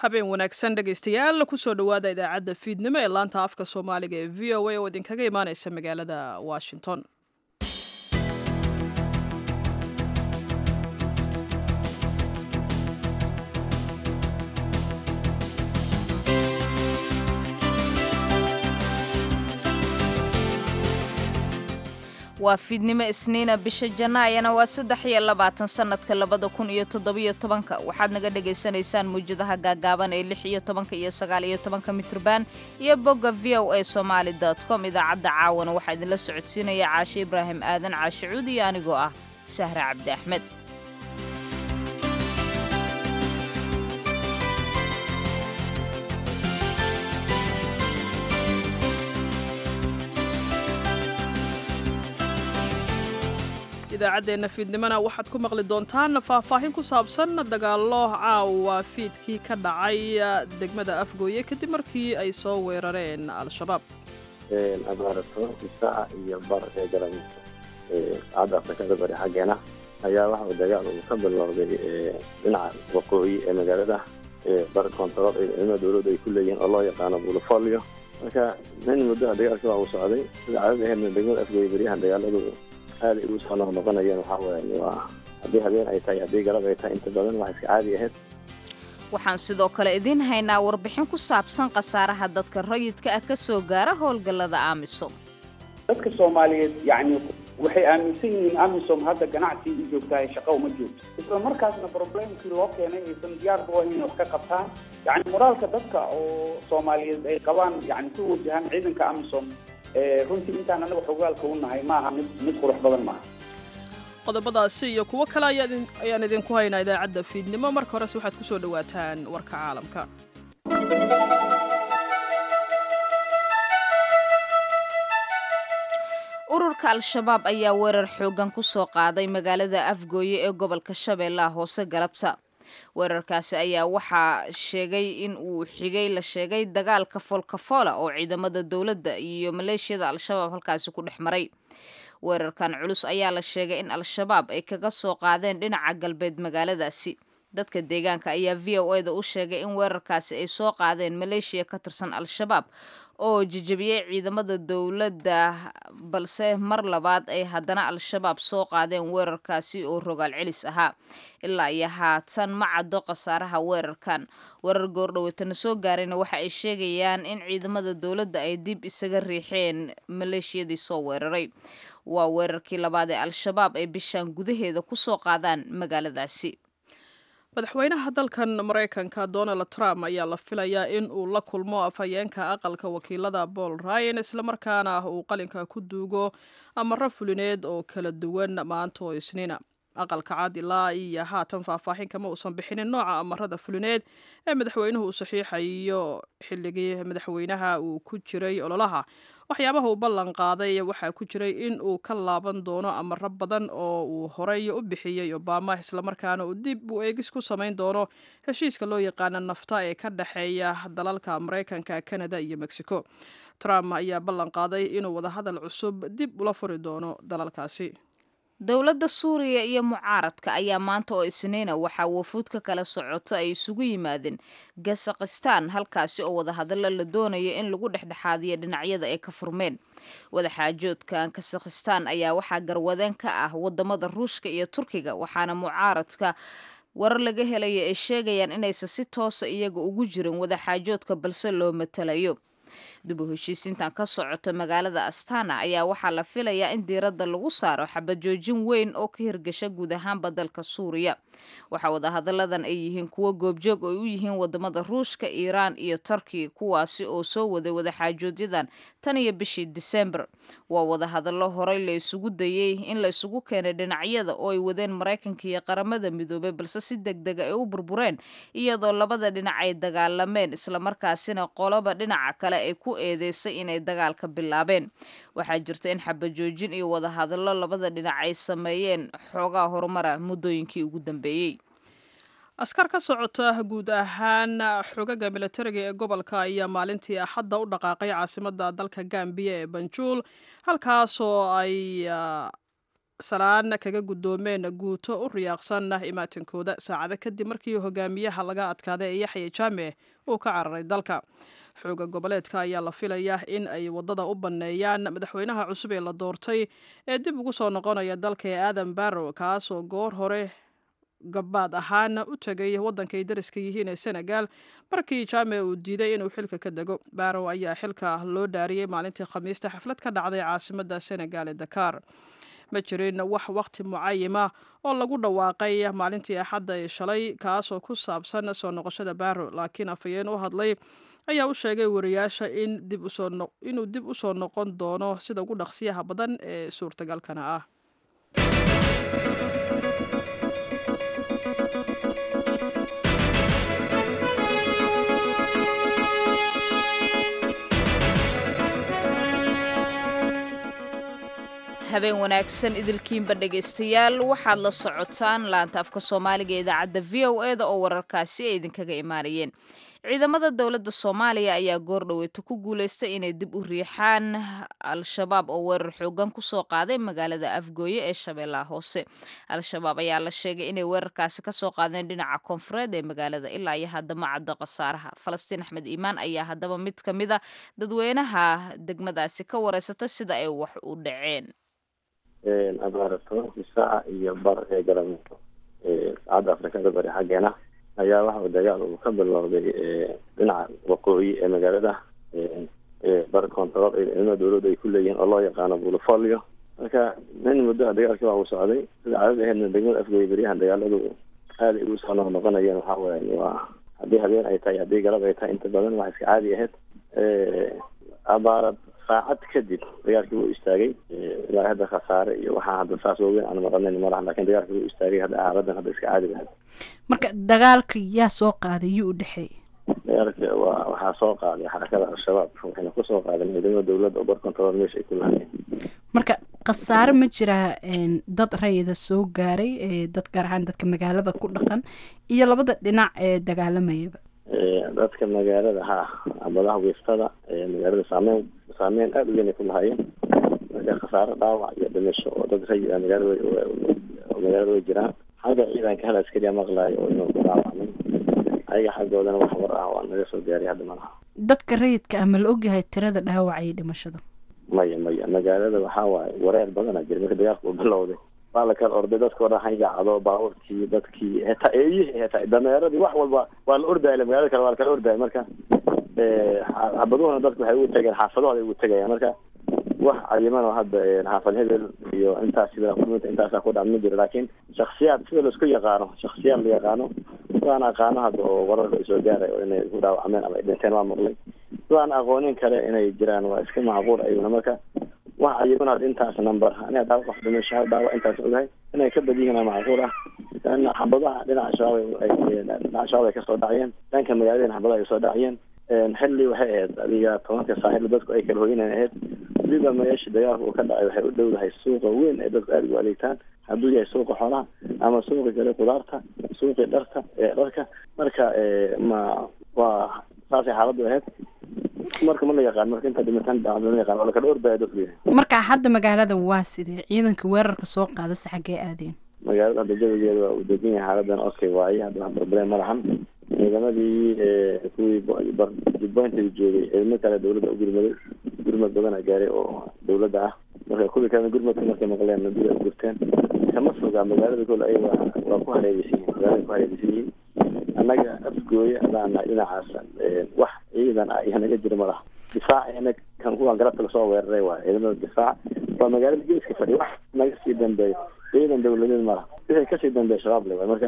habeen wanaagsan dhegaystayaal kusoo dhowaada idaacadda fiidnimo ee laanta afka soomaaliga ee v o a oo idinkaga imaaneysa magaalada washington waa fiidnimo isniina bisha janaayana waa saddex iyo labaatan sannadka labada kun iyo toddobiyo tobanka waxaad naga dhagaysanaysaan mawjadaha gaagaaban ee lix iyo tobanka iyo sagaal iyo tobanka mitrban iyo bogga v o a somaali dot com idaacadda caawana waxaa idinla socodsiinaya caashe ibraahim aadan caashe cuud iyo anigoo ah sahra cabdi axmed idaacaddeenna fiidnimona waxaad ku maqli doontaan faahfaahin ku saabsan dagaallo caawa fiidkii ka dhacay degmada afgooye kadib markii ay soo weerareen al-shabaab abaarato isaaca iyo bar ee garan saacadda afrikada bari xaggeena ayaa waxa dagaal uu ka bilowday dhinaca waqooyi ee magaalada bar koontarool ee ciidamada dowladda ay ku leeyihiin oo loo yaqaano bulofolio marka nin muddaha dagaalka waa uu socday sida caadada aheedna degmada afgooye beryahan dagaaladu aad ay ugu soo noqnoqonayeen waxaa weeye waa haddii habeen ay tahay haddii galab ay tahay inta badan wax iska caadi ahayd waxaan sidoo kale idiin haynaa warbixin ku saabsan khasaaraha dadka rayidka ah ka soo gaara howlgallada amisom dadka soomaaliyeed yacni waxay aaminsan yihiin amisom hadda ganacsi u joogtahay shaqo uma joogto isla markaasna problemkii loo keenay aysan diyaarba u ahayn wax ka qabtaan yacni moraalka dadka oo soomaaliyeed ay qabaan yacni ku wajahan ciidanka amisom runtii intaan anaga xogaalka u nahay maaha mid mid qurux badan maaha qodobadaasi iyo kuwo kale ayaan idinku haynaa idaacadda fiidnimo marka horese waxaad ku soo dhowaataan warka caalamka ururka al-shabaab ayaa weerar xooggan ku soo qaaday magaalada afgooye ee gobolka shabeellaha hoose galabta weerarkaasi ayaa waxaa sheegay in uu xigay la sheegay dagaalka foolkafoola oo ciidamada dowladda iyo maleeshiyada al-shabaab halkaasi ku dhex maray weerarkan culus ayaa la sheegay in al-shabaab ay kaga soo qaadeen dhinaca galbeed magaaladaasi dadka deegaanka ayaa v o e da u sheegay in weerarkaasi ay soo qaadeen maleeshiya ka tirsan al-shabaab oo jejebiyey ciidamada dowladda balse mar labaad ay haddana al-shabaab soo qaadeen weerarkaasi oo rogaal celis ahaa ilaa iyo haatan ma caddo khasaaraha weerarkan weerar goordhoweytana soo gaarayna waxa ay sheegayaan in ciidamada dowladda ay dib isaga riixeen maleeshiyadii soo weeraray waa weerarkii labaad ee al-shabaab ay bishaan gudaheeda ku soo qaadaan magaaladaasi madaxweynaha dalkan maraykanka donald trump ayaa la filayaa in uu la kulmo afhayeenka aqalka wakiilada paul ryan islamarkaana uu qalinka ku duugo amaro fulineed oo kala duwan maanta oo isniina aqalka cad ilaa iyo haatan faahfaahin kama uusan bixinin nooca amarada fulineed ee madaxweynuhu uu saxiixayo xilligii madaxweynaha uu ku jiray ololaha waxyaabaha uu ballan qaaday waxaa ku jiray in uu ka laaban doono amaro badan oo uu horey u bixiyey obama islamarkaana uu dib u eegis ku samayn doono heshiiska loo yaqaana nafta ee ka dhexeeya dalalka maraykanka canada iyo mexico trump ayaa ballan qaaday inuu wadahadal cusub dib ula furi doono dalalkaasi dowladda suuriya iyo mucaaradka ayaa maanta oo isniina waxaa wafuud ka kala socoto ay isugu yimaadeen gasakhistaan halkaasi oo wadahadallo la doonaya in lagu dhexdhexaadiyo dhinacyada ay ka furmeen wadaxaajoodkan kasakhistaan ayaa waxaa garwadeen ka ah wadamada ruushka iyo turkiga waxaana mucaaradka warar laga helaya ay sheegayaan inaysan si toosa iyaga ugu jirin wadaxaajoodka balse loo matalayo dib u heshiisintan ka socota magaalada astana ayaa waxaa la filayaa in diiradda lagu saaro xabajoojin weyn oo ka hirgasha guud ahaanba dalka suuriya waxaa wadahadalladan ay yihiin kuwo goobjoog ay u yihiin wadamada ruushka iiraan iyo turkiya kuwaasi oo soo waday wadaxaajoodyadan tan iyo bishii disembar waa wadahadallo horey la isugu dayey in la isugu keenay dhinacyada oo ay wadeen maraykanka iyo qaramada midoobay balse si deg dega ay u burbureen iyadoo labada dhinac ay dagaalameen islamarkaasina qoloba dhinaca kale ay ku eedeysay inay dagaalka bilaabeen waxaa jirta in xabajoojin iyo wadahadallo labada dhinac ay sameeyeen xoogaa horumara muddooyinkii ugu dambeeyey askar ka socota guud ahaan xogaga militariga ee gobolka ayaa maalintii axadda u dhaqaaqay caasimada dalka gambiya ee banjuul halkaasoo ay salaan kaga guddoomeen guuto u riyaaqsan imaatinkooda saacado kadib markii hogaamiyaha laga adkaaday ee yaxya jaame uu ka cararay dalka xooga goboleedka ayaa la filayaa in ay waddada u banneeyaan madaxweynaha cusub ee la doortay ee dib ugu soo noqonaya dalka ee aadan barrow kaasoo goor hore gabaad ahaan u tegay waddanka ay dariska yihiin ee senegal markii jaame uu diiday inuu xilka ka dego barrow ayaa xilka loo dhaariyey maalintii khamiista xaflad ka dhacday caasimadda senegal ee dakar ma jirin wax wakhti mucayima oo lagu dhawaaqay maalintii axadda ee shalay kaasoo ku saabsan soo noqoshada barrow laakiin afhayeen u hadlay ayaa u sheegay wariyaasha in inuu dib u soo noqon doono sida ugu dhaqsiyaha badan ee suurtagalkana ah habeen wanaagsan idilkiinba dhegaystayaal waxaad la socotaan laanta afka soomaaliga ee idaacadda v o e da oo wararkaasi ay idinkaga imaanayeen ciidamada dowladda soomaaliya ayaa goordhoweeto ku guulaystay inay dib u riixaan al-shabaab oo weerar xoogan kusoo qaaday magaalada afgooye ee shabeellaha hoose al-shabaab ayaa la sheegay inay weerarkaasi kasoo qaadeen dhinaca koonfureed ee magaalada ilaa iyo haddama caddo khasaaraha falastiin axmed iimaan ayaa haddaba mid ka mid a dadweynaha degmadaasi ka wareysata sida ay wax u dhaceen abaara tobankii saaca iyo bar ee galabnimo saacadda afrikada bari xaggeena ayaa waxa uu dagaal uu ka bilowday dhinaca waqooyi ee magaalada bar control ee ciidamada dowladda ay ku leeyihiin oo loo yaqaano bulofolio marka nin muddo a dagaalkii waa uu socday sida caadada aheedna degmada afgooye beryahan dagaaladu aada ay ugu soo noqnoqonayeen waxa weya waa haddii habeen ay tahay haddii galab ay tahay inta badan wax iska caadi ahayd abaarad saacad kadib dagaalkii wuu istaagay ilaa hadda khasaare iyo waxaa hadda saas waaweyn aan maqanayn malaha lakin dagaalkii wuu istaagay hadda xaaladan hadda iska caadi lahayd marka dagaalka yaa soo qaaday yuu u dhexeeyay dagaalka waa waxaa soo qaaday xarakada al-shabaab waxayna kusoo qaadeen ciidamada dowladda oo bar control meesha ay ku lahaayeen marka khasaare ma jiraa dad rayida soo gaaray dad gaar ahaan dadka magaalada ku dhaqan iyo labada dhinac ee dagaalamayaba dadka magaalada ha abadaha wiiftada magaalada saameyn saameyn aada u weyn ay ku lahaayeen marka khasaaro dhaawac iyo dhimasho oo dad rayid ah magaalada magaalada way jiraan xagga ciidanka hal askariya maqlaayo oo inuu ku dhaawacmay ayaga xaggoodana wax war ah waa naga soo gaaray hadda malaha dadka rayidka ah ma la ogyahay tirada dhaawaca iyo dhimashada maya maya magaalada waxaa waaye wareer badana jira marka dagaalka uu bilowday waa la kala orday dadka o dhan hayacdo baabuurkii dadkii hetaa eeyihii hetaa dameeradii wax walba waa la ordaya magaalada kale waa la kala ordaya marka xabaduhuna dadku waxay ugu tegeen xaafadahooda ay ugu tegayaan marka wax cayiman oo hadda xaafad hebel iyo intaas sida kulminta intaasa ku dhac ma jiro laakiin shaksiyaad sida laisku yaqaano shaksiyaad la yaqaano sidaan aqaano hadda oo wararka ay soo gaaray oo inay ku dhaawacmeen ama ay dhinteen waa maqlay sidaan aqoonin kale inay jiraan waa iska macquul ayuuna marka wax cayiman hadda intaas number aniga dhaawac qof dhimasho hal dhaawac intaas ogahay inay ka bad yihiin macquul ah lana xabadaha dhinaca shabaab ay dhinaca shabaab ay kasoo dhacayeen dhanka magaaladana xabadaha ay soo dhacayeen xilli waxay ahayd adiga tobanka saaxil dadku ay kala hoyinayn ahayd weliba meesha dagaalka uu ka dhacay waxay u dhowdahay suuqa weyn ee dadku aada ugu adeegtaan hadduu yahay suuqa xoolaha ama suuqi kale kudaarta suuqii dharka dharka marka ma waa saasay xaaladdu ahayd marka ma la yaqaan marka inta dhimitaan dhacdo ma yaqaan waa lakala ordaya dadku yahay marka hadda magaalada waa sidee ciidanka weerarka soo qaadase xaggee aadeen magaalada hadda jawigeeda waa uu degan yahay xaaladan okay waaye hadda wax problem ma lahan ciidamadii kuwii jubbaynta joogay ciidamo kale dawladda u gurmaday gurmad badana gaaray oo dawladda ah marka kuwii kalena gurmadka markay maqleen nabida u gurteen kama fogaa magaalada kole ayaga waa ku hareereysan yihin magaalada ku hareereysan yihiin annaga afgooye adaana dhinacaas wax ciidan ah iyo naga jiro ma laha difaaceena kan kuwan galabta lasoo weeraray waay ciidamada difaac waa magaalada geeska fadhiya wax naga sii dambeeyo ciidan dawladeed ma laha wixii kasii dambeeya shabaab le waay marka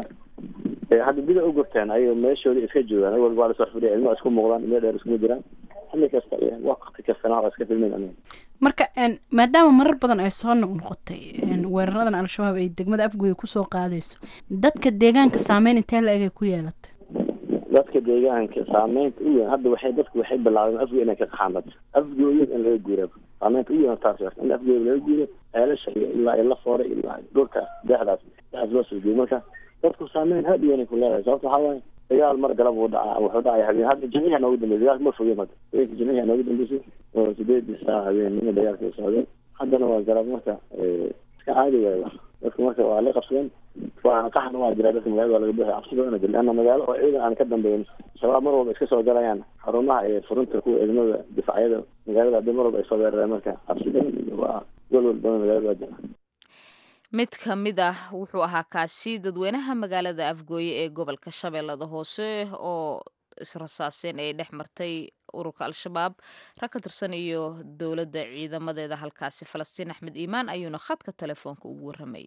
hadda bida u gurteen ayago meeshoodii iska joogaan awal waa lasoo fadhiya ilmo isku muuqdaan ilmo dheer iskuma jiraan xilli kasta iyo waqti kastana waa iska filmin aniga marka maadaama marar badan ay soo noqnoqotay weeraradan al-shabaab ay degmada afgooye kusoo qaadayso dadka deegaanka saameyn intee la eg ay ku yeelatay dadka deegaanka saameynta u weyn hadda waxay dadku waxay bilaabeen afgooye inay ka qaxaamad afgooye in laga guura saameynta u weyn taas in afgooye laga guuro ceelasha iyo ilaa la fooray ilaa dhulkaas deexdaas deexdaas loo soo geeyey marka dadku saameyn aad u weyn ay ku leedahay sababta waxaa waaye dagaal mar galab uu dhacaa wuxuu dhacaya habeen hadda jimciha noogu dambeysay dagaalka ma fogeen hadda habeenka jimciha noogu dambeysay oo sideedii saac habeenimo dagaalka socday haddana waa galab marka iska caadi waayba dadka marka waa la qabsadeen waana qaxna waa jira dadka magaalada waa laga buuxay cabsi badan jir leanna magaalo oo ciidan aan ka dambeyn shabaab mar walba iska soo galayaan xarumaha ee furinta kuwa ciidamada difacyada magaalada hadii mar walba ay soo weerareen marka cabsi badan waa golwal badan magaalada waa jira mid ka mid ah wuxuu ahaa kaasi dadweynaha magaalada afgooye ee gobolka shabeellada hoose oo israsaaseen ay dhex martay ururka al-shabaab rag ka tirsan iyo dowladda ciidamadeeda halkaasi falastiin axmed iimaan ayuuna khadka telefoonka ugu warramayay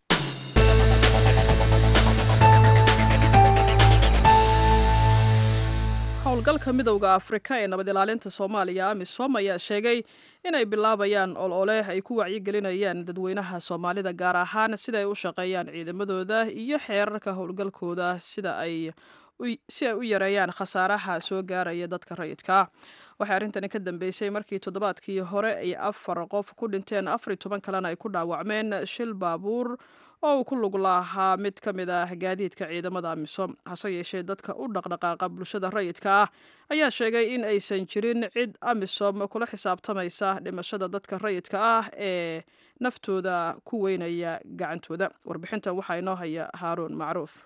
howlgalka midowda afrika ee nabad ilaalinta soomaaliya amisom ayaa sheegay inay bilaabayaan olole ay ku wacyigelinayaan dadweynaha soomaalida gaar ahaan sida ay u shaqeeyaan ciidamadooda iyo xeerarka howlgalkooda sida ay si ay u yareeyaan khasaaraha soo gaaraya dadka rayidka waxay arrintani ka dambeysay markii toddobaadkii hore ay afar qof ku dhinteen afar iyo toban kalena ay ku dhaawacmeen shil baabuur oo uu ku lug lahaa mid ka mid ah gaadiidka ciidamada amisom hase yeeshee dadka u dhaqdhaqaaqa bulshada rayidka ah ayaa sheegay in aysan jirin cid amisom kula xisaabtamaysa dhimashada dadka rayidka ah ee naftooda ku weynaya gacantooda warbixintan waxaa inoo haya haaruun macruuf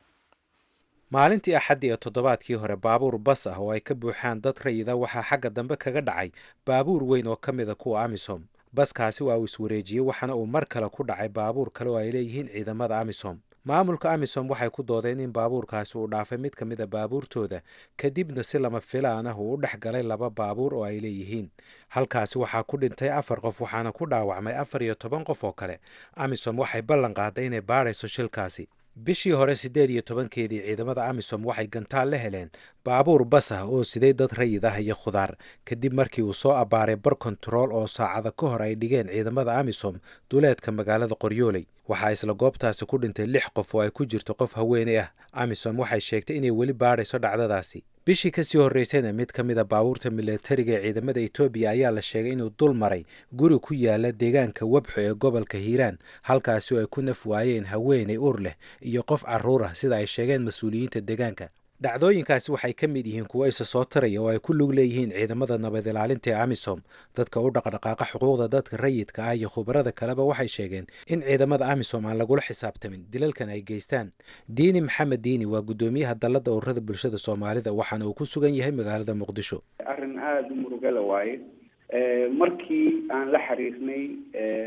maalintii axaddi ee toddobaadkii hore baabuur bas ah oo ay ka buuxaan dad rayida waxaa xagga dambe kaga dhacay baabuur weyn oo ka mida kuwa amisom baskaasi waa uu iswareejiyey waxaana uu mar kale ku dhacay baabuur kale oo ay leeyihiin ciidamada amisom maamulka amisom waxay ku doodeen in baabuurkaasi uu dhaafay mid ka mid a baabuurtooda kadibna si lama filaan ah uu u dhex galay laba baabuur oo ay leeyihiin halkaasi waxaa ku dhintay afar qof waxaana ku dhaawacmay afar iyo toban qof oo kale amisom waxay ballan qaaday inay baadhayso shilkaasi bishii hore siddeed iyo tobankeedii ciidamada amisom waxay gantaal la heleen baabuur bas ah oo siday dad rayid ah iyo khudaar kadib markii uu soo abbaaray bar kontarool oo saacada ka hor ay dhigeen ciidamada amisom duleedka magaalada qoryooley waxaa isla goobtaasi ku dhintay lix qof oo ay ku jirto qof haweeney ah amisom waxay sheegtay inay weli baadhayso dhacdadaasi bishii kasii horreysayna mid ka mid a baabuurta milatariga ee ciidamada etoobiya ayaa la sheegay inuu dul maray guri ku yaala deegaanka webxo ee gobolka hiiraan halkaasi oo ay ku naf waayeen haweeney ur leh iyo qof carruur ah sida ay sheegeen mas-uuliyiinta deegaanka dhacdooyinkaasi waxay ka mid yihiin kuwo isa soo taraya oo ay ku lug leeyihiin ciidamada nabad ilaalinta ee amisom dadka u dhaqdhaqaaqa xuquuqda dadka rayidka ah iyo khubarada kaleba waxay sheegeen in ciidamada amisom aan lagula xisaabtamin dilalkan ay geystaan diini maxamed diini waa guddoomiyaha dalladda ururada bulshada soomaalida waxaana uu ku sugan yahay magaalada muqdisho arrin aada u murugala waaye markii aan la xiriirnay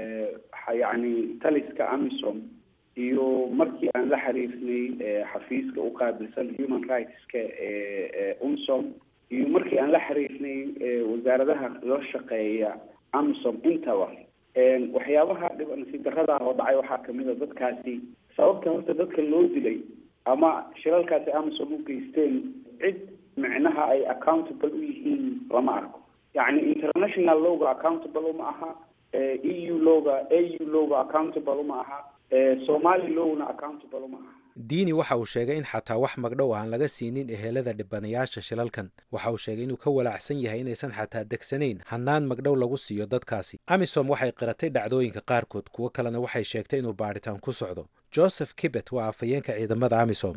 yacni taliska amisom iyo markii aan la xiriirnay xafiiska u qaabilsan human rightska ee umsom iyo markii aan la xiriirnay wasaaradaha loo shaqeeya amisom intaba waxyaabaha dhib nasiib darrada ah oo dhacay waxaa kamid a dadkaasi sababta horta dadka loo dilay ama shilalkaasi amisom u geysteen cid micnaha ay accountable u yihiin lama arko yacni international lowga accountable uma aha e u lowga a u lowga accountable uma aha somali lowna accountable uma aha diini waxa uu sheegay in xataa wax magdhow aan laga siinin ehelada dhibanayaasha shilalkan waxa uu sheegay inuu ka walaacsan yahay inaysan xataa degsanayn hannaan magdhow lagu siiyo dadkaasi amisom waxay qiratay dhacdooyinka qaarkood kuwo kalena waxay sheegtay inuu baadhitaan ku socdo joseph kibet waa afhayeenka ciidamada amisom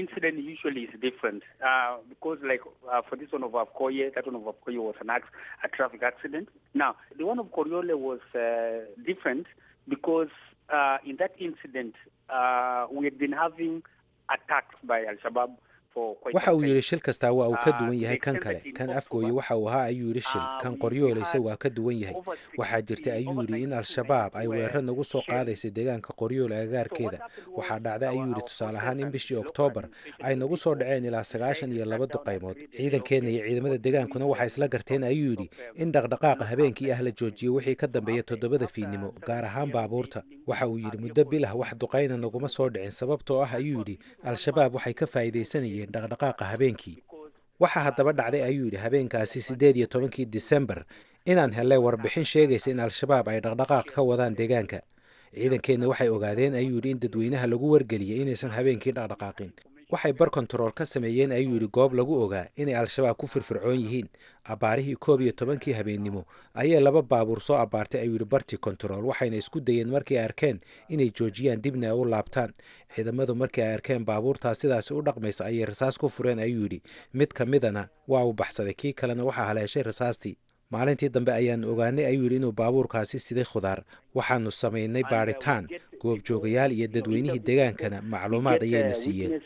uh, in that incident, uh, we had been having attacks by Al-Shabaab waxa uu yidhi shil kastaa waa uu ka duwan yahay kan kale kan afgooye waxa uu ahaa ayuu yidhi shil kan qoryoolaysa waa ka duwan yahay waxaa jirtay ayuu yidhi in al-shabaab ay weerar nagu soo qaadaysay deegaanka qoryoole agagaarkeeda waxaa dhacday ayuu yidhi tusaale ahaan in bishii oktoobar ay nagu soo dhaceen ilaa sagaashan iyo laba duqaymood ciidankeenna iyo ciidamada deegaankuna waxay isla garteen ayuu yidhi in dhaqdhaqaaqa habeenkii ah la joojiyo wixii ka dambeeya toddobada fiidnimo gaar ahaan baabuurta waxa uu yidhi muddo bil ah wax duqayna naguma soo dhicin sababtoo ah ayuu yidhi al-shabaab waxay ka faa'iidaysanayeen dhaqdhaqaaqa habeenkii waxaa haddaba dhacday ayuu yidhi habeenkaasi siddeed iyo tobankii disembar inaan helay warbixin sheegaysa in al-shabaab ay dhaqdhaqaaq ka wadaan deegaanka ciidankeenna waxay ogaadeen ayuu yidhi in dadweynaha lagu wargeliyay inaysan habeenkii dhaqdhaqaaqin waxay bar kontarool ka sameeyeen ayuu yidhi goob lagu ogaa inay al-shabaab ku firfircoon yihiin abbaarihii koob iyo tobankii habeennimo ayay laba baabuur soo abbaartay ayuu yidhi bartii kontarool waxayna isku dayeen markii ay arkeen inay joojiyaan dibna ay u laabtaan ciidamadu markii ay arkeen baabuurtaas sidaasi u dhaqmaysa ayay rasaas ku fureen ayuu yidhi mid ka midana waa uu baxsaday kii kalena waxaa haleeshay rasaastii maalintii dambe ayaanu ogaanay ayuu yidhi inuu baabuurkaasi siday khudaar waxaanu samaynay baadhitaan goobjoogayaal iyo dadweynihii degaankana macluumaad ayayna siiyeen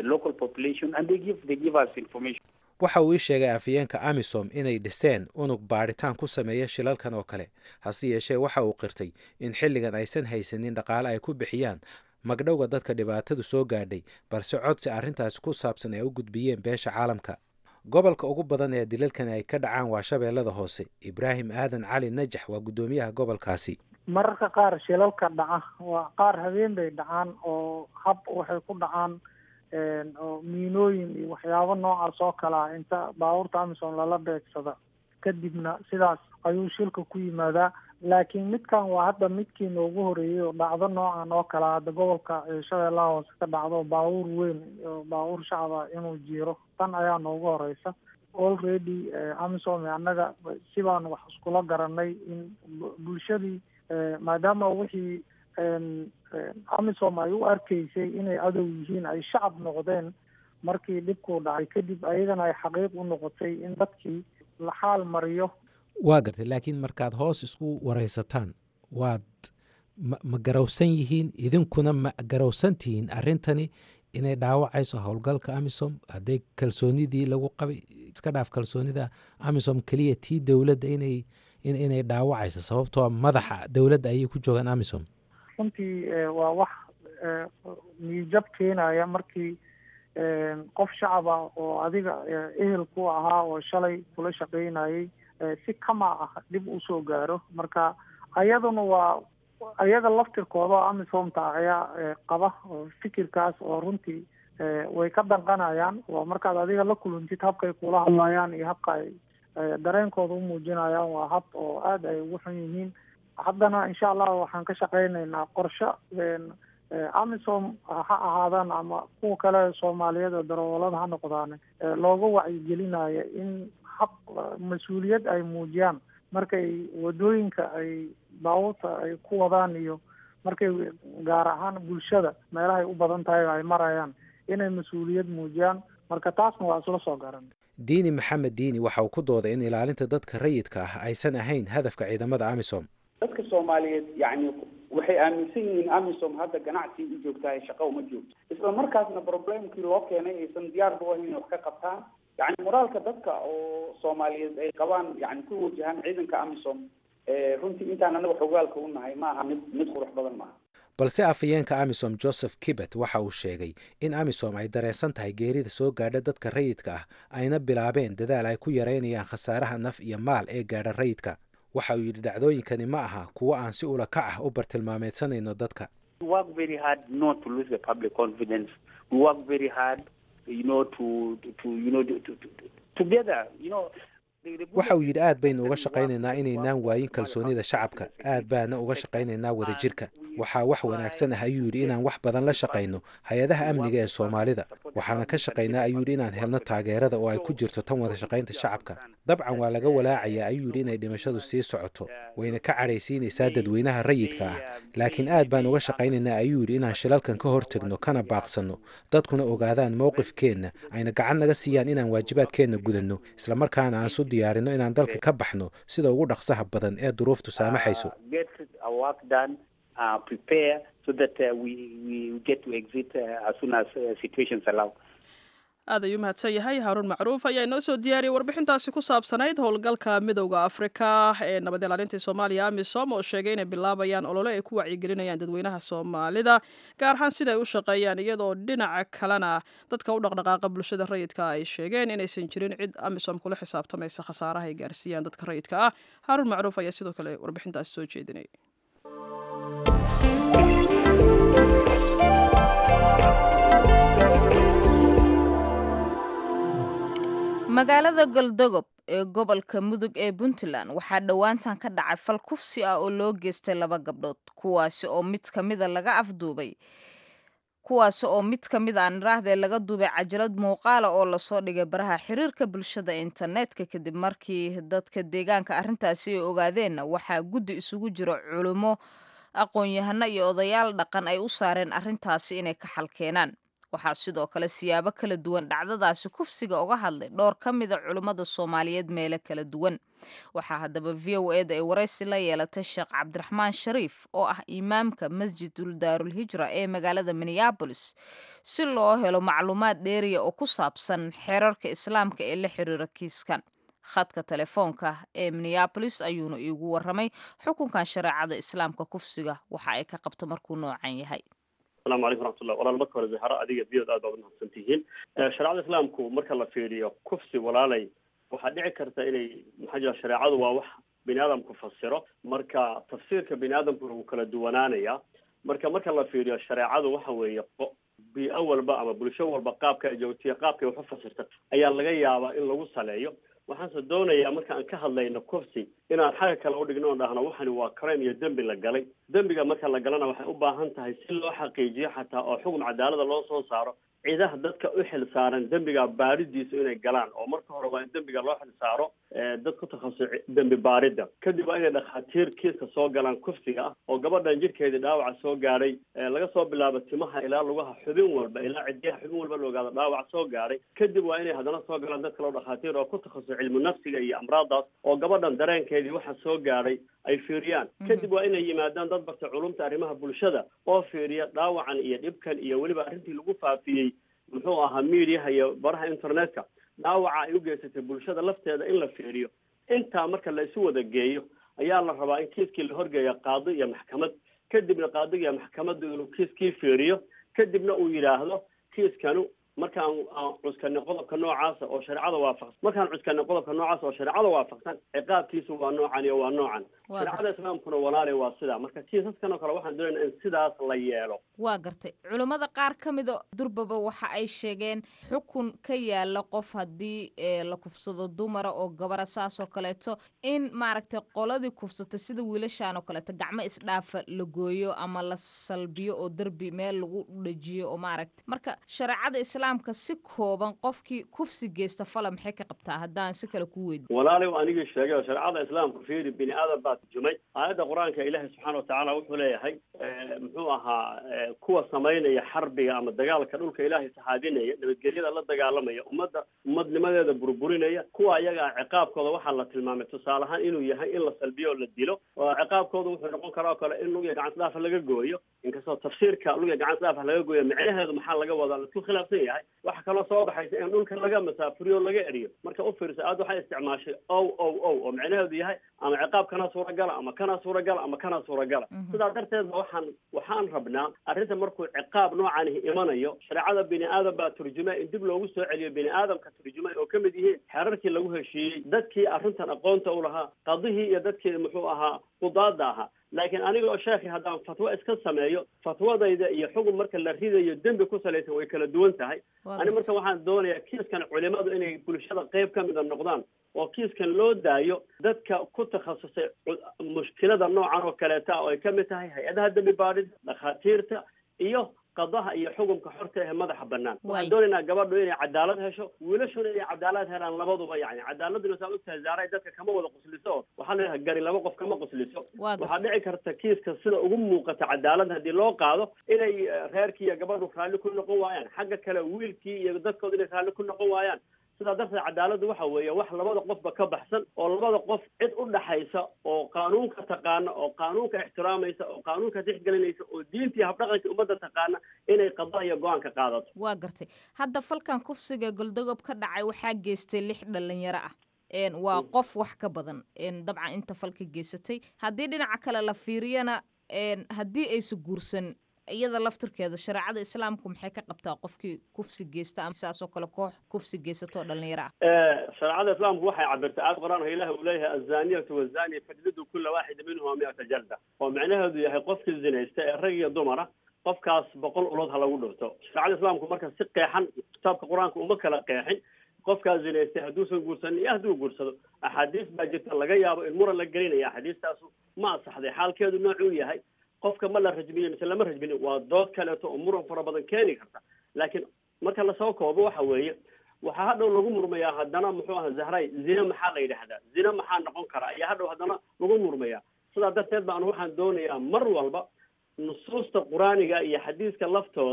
waxa uu ii sheegay afayeenka amisom inay dhiseen unug baadhitaan ku sameeya shilalkan oo kale hase yeeshee waxa uu qirtay in xilligan aysan haysanin dhaqaale ay ku bixiyaan magdhowga dadka dhibaatadu soo gaadhay balse codsi arrintaasi ku saabsan ay u gudbiyeen beesha caalamka gobolka ugu badan ee dilalkani ay ka dhacaan waa shabeellada hoose ibraahim aadan cali najax waa guddoomiyaha gobolkaasi mararka qaar shilalka dhaca waa qaar habeen bay dhacaan oo hab waxay ku dhacaan oo miinooyin iyo waxyaabo noocaas oo kale ah inta baabuurta amisom lala beegsada kadibna sidaas ayuu shilka ku yimaadaa laakiin midkan waa hadda midkii noogu horeeyey oo dhacdo noocan oo kale hadda gobolka shabeellaha hoose ka dhacdo baabuur weyn oo baabuur shacaba inuu jiiro tan ayaa noogu horeysa already amisom annaga si baan wax iskula garanay in bulshadii maadaama wixii amisom ay u arkaysay inay adow yihiin ay shacab noqdeen markii dhibkuu dhacay kadib ayagana ay xaqiiq u noqotay in dadkii la xaal mariyo waa gartay laakiin markaad hoos isku waraysataan waad ma ma garowsan yihiin idinkuna ma garowsan tihiin arrintani inay dhaawacayso howlgalka amisom hadday kalsoonidii lagu qabay iska dhaaf kalsoonida amisom keliya tii dowladda inay inay dhaawacayso sababtoo madaxa dowladda ayay ku joogaan amisom runtii waa wax niyijab keenaya markii qof shacaba oo adiga ehel ku ahaa oo shalay kula shaqaynayay si kama ah dhib usoo gaaro marka ayaduna waa ayaga laftirkooda oo amisomta ayaa qaba oo fikirkaas oo runtii way ka danqanayaan waa markaad adiga la kulantid habkay kula hadlayaan iyo habka ay dareenkooda u muujinayaan waa hab oo aada ay ugu xun yihiin haddana insha allah waxaan ka shaqaynaynaa qorshe amisom ha ahaadaan ama kuwa kale soomaaliyeed oo darawalada ha noqdaan looga wacyigelinayo in hab mas-uuliyad ay muujiyaan markay wadooyinka ay baabuurta ay ku wadaan iyo markay gaar ahaan bulshada meelahay u badan tahay ay marayaan inay mas-uuliyad muujiyaan marka taasna waa isla soo garan diini maxamed diini waxa uu ku dooday in ilaalinta dadka rayidka ah aysan ahayn hadafka ciidamada amisom dadka soomaaliyeed yacni waxay aaminsan yihiin amisom hadda ganacsi u joogtahay shaqo uma joogto isla markaasna problemkii loo keenay aysan diyaarba u ahayn wax ka qabtaan yacni moraalka dadka oo soomaaliyeed ay qabaan yani ku wajahaan ciidanka amisom runtii intaan anaga xogaalka u nahay ma aha mid mid qurux badan maaha balse afhayeenka amisom joseph kibet waxa uu sheegay in amisom ay dareensan tahay geerida soo gaadha dadka rayidka ah ayna bilaabeen dadaal ay ku yareynayaan khasaaraha naf iyo maal ee gaadha rayidka waxa uu yidhi dhacdooyinkani ma aha kuwo aan si ula kac ah u bartilmaameedsanayno dadka waxa uu yidhi aad baynu uga shaqaynaynaa inaynaan waayin kalsoonida shacabka aad baana uga shaqaynaynaa wadajirka waxaa wax wanaagsan ah ayuu yidhi inaan wax badan la shaqayno hay-adaha amniga ee soomaalida waxaana ka shaqaynaa ayuu yidhi inaan helno taageerada oo ay ku jirto tan wada shaqaynta shacabka dabcan waa laga walaacayaa ayuu yidhi inay dhimashadu sii socoto wayna ka cadhaysiinaysaa dadweynaha rayidka ah laakiin aad baan uga shaqaynaynaa ayuu yidhi inaan shilalkan ka hortegno kana baaqsanno dadkuna ogaadaan mowqifkeenna ayna gacan naga siiyaan inaan waajibaadkeenna gudanno islamarkaana aan su diyaarino inaan dalka ka baxno sida ugu dhaqsaha badan ee duruuftu saamaxayso aad ayuu mahadsan yahay haaruun macruuf ayaa inoo soo diyaariyay warbixintaasi ku saabsanayd howlgalka midowda afrika ee nabad ilaalinta soomaaliya amisom oo sheegay inay bilaabayaan olole ay ku wacyigelinayaan dadweynaha soomaalida gaar ahaan sida ay u shaqeeyaan iyadoo dhinaca kalena dadka u dhaqdhaqaaqa bulshada rayidka ay sheegeen inaysan jirin cid amisom kula xisaabtamaysa khasaaraha ay gaarsiiyaan dadka rayidka ah haaruun macruuf ayaa sidoo kale warbixintaasi soo jeedinay magaalada galdogob ee gobolka mudug ee puntland waxaa dhowaantan ka dhacay fal kufsi ah oo loo geystay laba gabdhood kuwaasi oo mid ka mida laga afduubay kuwaasi oo mid ka mid aan iraahdee laga duubay cajalad muuqaala oo lasoo dhigay baraha xiriirka bulshada internetka kadib markii dadka deegaanka arrintaasi ay ogaadeenna waxaa guddi isugu jiro culummo aqoon-yahano iyo odayaal dhaqan ay u saareen arrintaasi inay ka xalkeenaan waxaa sidoo kale siyaabo kala duwan dhacdadaasi kufsiga uga hadlay dhowr ka mida culimmada soomaaliyeed meelo kala duwan waxaa haddaba v o eda ay waraysi la yeelatay sheekh cabdiraxmaan shariif oo ah imaamka masjidul daarulhijra ee magaalada minneabolis si loo helo macluumaad dheeriya oo ku saabsan xeerarka islaamka ee la xiriira kiiskan khadka telefoonka ee minneabolis ayuuna iigu waramay xukunkan shareecada islaamka kufsiga waxa ay ka qabto markuu noocan yahay asalaamu calaykum raxmatullah walaal marka hore zahara adiga biyod aad baad umahadsan tihiin shareecada islaamku marka la fiiriyo kufsi walaalay waxaa dhici karta inay maxaa jira shareecadu waa wax bini aadamku fasiro marka tafsiirka bini aadamkuna wuu kala duwanaanaya marka marka la fiiriyo shareecadu waxa weeye bi-o walba ama bulsho walba qaabka ay joogtiya qaabkay wax u fasirta ayaa laga yaabaa in lagu saleeyo waxaanse doonayaa marka aan ka hadlayno kufsi inaan xagga kale udhigno oon dhahno waxani waa crime iyo dembi la galay dembiga marka la galana waxay u baahan tahay si loo xaqiijiyo xataa oo xukun cadaalada loo soo saaro ciidaha dadka u xil saaran dembiga baaridiisa inay galaan oo marka hore waa in dembiga loo xil saaro dad ku takhasusay dembi baaridda kadib waa inay dhakhaatiir kiiska soo galaan kufsiga ah oo gabadhan jirkeedii dhaawaca soo gaadhay laga soo bilaabo timaha ilaa lugaha xubin walba ilaa cidiyaha xubin walba la ogaado dhaawac soo gaadhay kadib waa inay haddana soo galaan dad kaleo dhakhaatiir oo ku takhasusay cilmu nafsiga iyo amraadaas oo gabadhan dareenkeedii waxa soo gaadhay ay fiiriyaan kadib waa inay yimaadaan dad barta culumta arrimaha bulshada oo fiiriya dhaawacan iyo dhibkan iyo weliba arrintii lagu faafiyey muxuu ahaa mediaha iyo baraha internetka dhaawaca ay u geysatay bulshada lafteeda in la fiiriyo intaa marka la isu wada geeyo ayaa la rabaa in kiiskii la horgeeyo qaadi iyo maxkamad kadibna qaadiga iyo maxkamaddu inuu kiiskii fiiriyo kadibna uu yidhaahdo kiiskanu markaan aan cuskanay qodobka noocaasa oo shareecada waafaqsan markaan cuskanay qodobka noocaasa oo shareecada waafaqsan ciqaabkiisu waa noocan iyo waa noocan shareecada islaamkuna walaale waa sidaa marka kiisaskan oo kale waxaan doonayna in sidaas la yeelo waa gartay culummada qaar ka mida durbaba waxa ay sheegeen xukun ka yaala qof haddii la kufsado dumara oo gabara saasoo kaleeto in maaragtay qoladii kufsatay sida wiilashaan oo kaleeto gacmo isdhaafa la gooyo ama la salbiyo oo derbi meel lagu dhajiyo oo maaragtay marka shareecada islaamka si kooban qofkii kufsi geysta fala maxay ka qabtaa haddaan si kale ku weydi walaalow anigii sheegay oo shareecada islaamka fiiri bini aadan baa turjumay aayadda qur-aanka ilaahi subxaana watacaala wuxuu leeyahay muxuu ahaa kuwa samaynaya xarbiga ama dagaalka dhulka ilaahay saxaadinaya nabadgelyada la dagaalamaya ummadda ummadnimadeeda burburinaya kuwa ayaga ciqaabkooda waxaa la tilmaamay tusaale ahaan inuu yahay in la salbiyo oo la dilo oo ciqaabkooda wuxuu noqon karaa oo kale in lugiya gacan dhaafa laga gooyo inkastoo tafsiirka lugiya gacan dhaafa laga gooyo micnaheedu maxaa laga wadaa laisku khilaafsan yahay waxa kaloo soo baxaysa in dhulka laga masaafuriyo o laga eriyo marka u fiirsa aad waxay isticmaashay ow ow ow oo micnaheedu yahay ama ciqaab kana suuragala ama kana suuragala ama kana suuragala sidaa darteed ba waxaan waxaan rabnaa arrinta markuu ciqaab noocanihi imanayo shareecada bini aadam baa turjuma in dib loogu soo celiyo bini aadamka turjumay oo kamid yihiin xeerarkii lagu heshiiyey dadkii arrintan aqoonta u lahaa qadihii iyo dadkii muxuu ahaa qudaada ahaa laakiin aniga oo sheekhi haddaan fatwo iska sameeyo fatwadayda iyo xukun marka la ridayo dembi ku salaysan way kala duwan tahay ani marka waxaan doonayaa kiiskan culimadu inay bulshada qeyb ka mida noqdaan oo kiiskan loo daayo dadka ku takhasusay mushkilada noocan oo kaleeta ah oo ay kamid tahay hay-adaha dembi baadhida dhakhaatiirta iyo qadaha iyo xukunka xorta ee madaxa banaan waxaan doonaynaa gabadhu inay cadaalad hesho wiilashuna inay cadaalad helaan labaduba yani cadaaladuna saa ogtahay zaaray dadka kama wada qusliso oo waxaa la yidhaha gari laba qof kama qusliso waxaa dhici karta kiiska sida ugu muuqata cadaalad haddii loo qaado inay reerkii iyo gabadhu raalli ku noqon waayaan xagga kale wiilkii iyo dadkooda inay raalli ku noqon waayaan sidaa darteed cadaaladdu waxa weeye wax labada qofba ka baxsan oo labada qof cid u dhaxaysa oo qaanuunka taqaana oo qaanuunka ixtiraamaysa oo qaanuunka tixgelinaysa oo diintii habdhaqanka ummadda taqaana inay qada iyo go-aan ka qaadato waa gartay hadda falkan kufsiga goldogob ka dhacay waxaa geystay lix dhalinyaro ah waa qof wax ka badan dabcan inta falka geysatay haddii dhinaca kale la fiiriyana haddii aysa guursan iyada laftirkeeda shareecada islaamku maxay ka qabtaa qofkii kufsi geysta ama sidaasoo kale koox kufsi geysatoo dhalinyaro ah shareecada islaamku waxay cabirtay aad qor-aanka ilahi uu leeyahay azaniyatu wazani fajlidu kula waaxida minhuma miata jalda oo micnaheedu yahay qofkii zinaysta ee rag iyo dumara qofkaas boqol ulood ha lagu dhufto shareecada islaamku marka si qeexan kitaabka qur-aanka uma kala qeexin qofkaa zinaystay hadduusan guursanin iyo hadduu guursado axaadiis baa jirta laga yaabo in muran la gelinaya axaadiistaasu ma asaxday xaalkeedu noocuu yahay qofka ma la rajmiye mise lama rajminin waa dood kaleeto oo muran fara badan keeni karta laakiin marka lasoo koobo waxa weeye waxaa hadhow lagu murmayaa haddana muxuu aha zahray zine maxaa la yidhaahdaa zine maxaa noqon kara ayaa hadhow haddana lagu murmayaa sidaa darteed baan waxaan doonayaa mar walba nusuusta qur-aaniga iyo xadiiska laftooda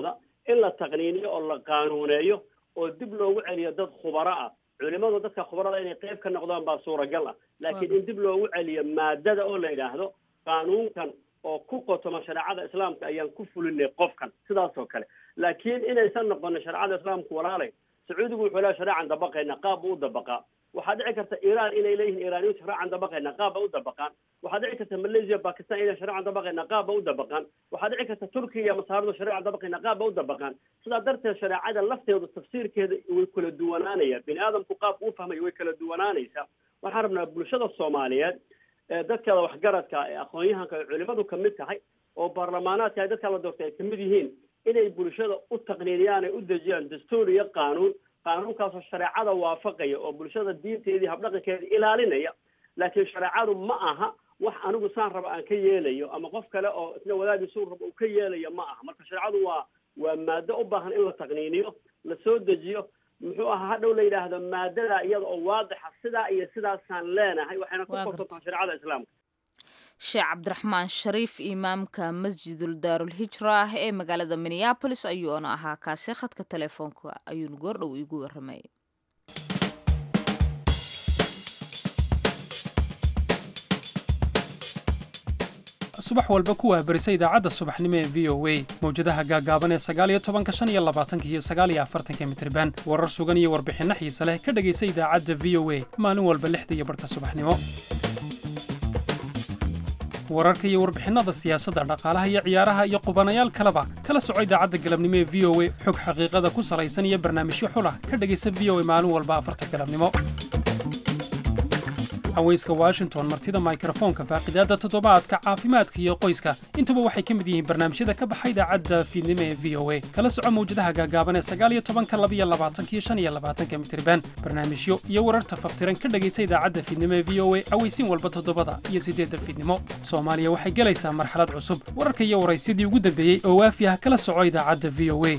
in la taqniiniyo oo la qaanuuneeyo oo dib loogu celiyo dad khubaro ah culimadu dadka khubarada inay qayb ka noqdaan baa suuragal ah laakiin in dib loogu celiyo maadada oo la yidhaahdo qaanuunkan oo ku qotoma shareecada islaamka ayaan ku fulinay qofkan sidaas oo kale laakiin inaysan noqonin shareecada islaamku walaalay sacuudigu wuxuu leeyahay shareecan dabaqayna qaab buu u dabaqaa waxaa dhici karta iiraan inay leeyihiin iiraaniyintu shareecan dabaqayna qaab ba u dabaqaan waxaa dhici karta malaysia bakistan inay shareecan dabaqayna qaab ba u dabaqaan waxaa dhici karta turkiya iyo masaaridu shareecan dabaqayna qaab ba u dabaqaan sidaa darteed shareecada lafteedu tafsiirkeeda way kala duwanaanayaan bini aadamku qaabku u fahmaya way kala duwanaanaysaa waxaan rabnaa bulshada soomaaliyeed ee dadkeeda waxgaradka ee aqoon-yahanka ee culimadu kamid tahay oo baarlamaanaadka ay dadka la doortay ay kamid yihiin inay bulshada u taqniiniyaan ay u dejiyaan dastuur iyo qaanuun qaanuunkaasoo shareecada waafaqaya oo bulshada diinteedii habdhaqankeeda ilaalinaya laakiin shareecadu ma aha wax anigu saan raba aan ka yeelayo ama qof kale oo isna wadaadiisuu raba uu ka yeelayo ma aha marka shareecadu waa waa maado u baahan in la taqniiniyo la soo dejiyo muxuu ahaa hadhow la yidhaahdo maadada iyada oo waadixa sidaa iyo sidaasaan leenahay waxayna ku korsantaha shareecada islaamka sheekh cabdiraxmaan shariif imaamka masjidul daarulhijra ah ee magaalada minneabolis ayuuna ahaa kaasi khadka telefoonka ayuuna goordhow iigu warramay subax walba kuwaa berisa idaacadda subaxnimo ee v o a mawjadaha gaagaaban ee sagaaliyo tobanka shan iyo labaatanka iyo sagaaliyo afartanka mitriban warar sugan iyo warbixinno xiise leh ka dhegaysa idaacadda v o a maalin walba lixda iyo barhka subaxnimo wararka iyo warbixinnada siyaasadda dhaqaalaha iyo ciyaaraha iyo qubanayaal kaleba kala soco idaacadda galabnimo ee v o a xog xaqiiqada ku salaysan iyo barnaamijyo xulah ka dhegaysa v o a maalin walba afarta galabnimo haweyska washington martida mikrofoonka faaqidaadda toddobaadka caafimaadka iyo qoyska intuba waxay ka mid yihiin barnaamijyada ka baxa idaacadda fiidnimo ee v o a kala soco mawjadaha gaagaaban ee sagaaliyo tobanka labiyo labaatankiyo shan iyo labaatanka mitriban barnaamijyo iyo wararta faftiran ka dhegaysa idaacadda fiidnimo ee v o a aweysiin walba toddobada iyo siddeedda fiidnimo soomaaliya waxay gelaysaa marxalad cusub wararka iyo waraysyadii ugu dambeeyey oo waafi ah kala soco idaacadda v o a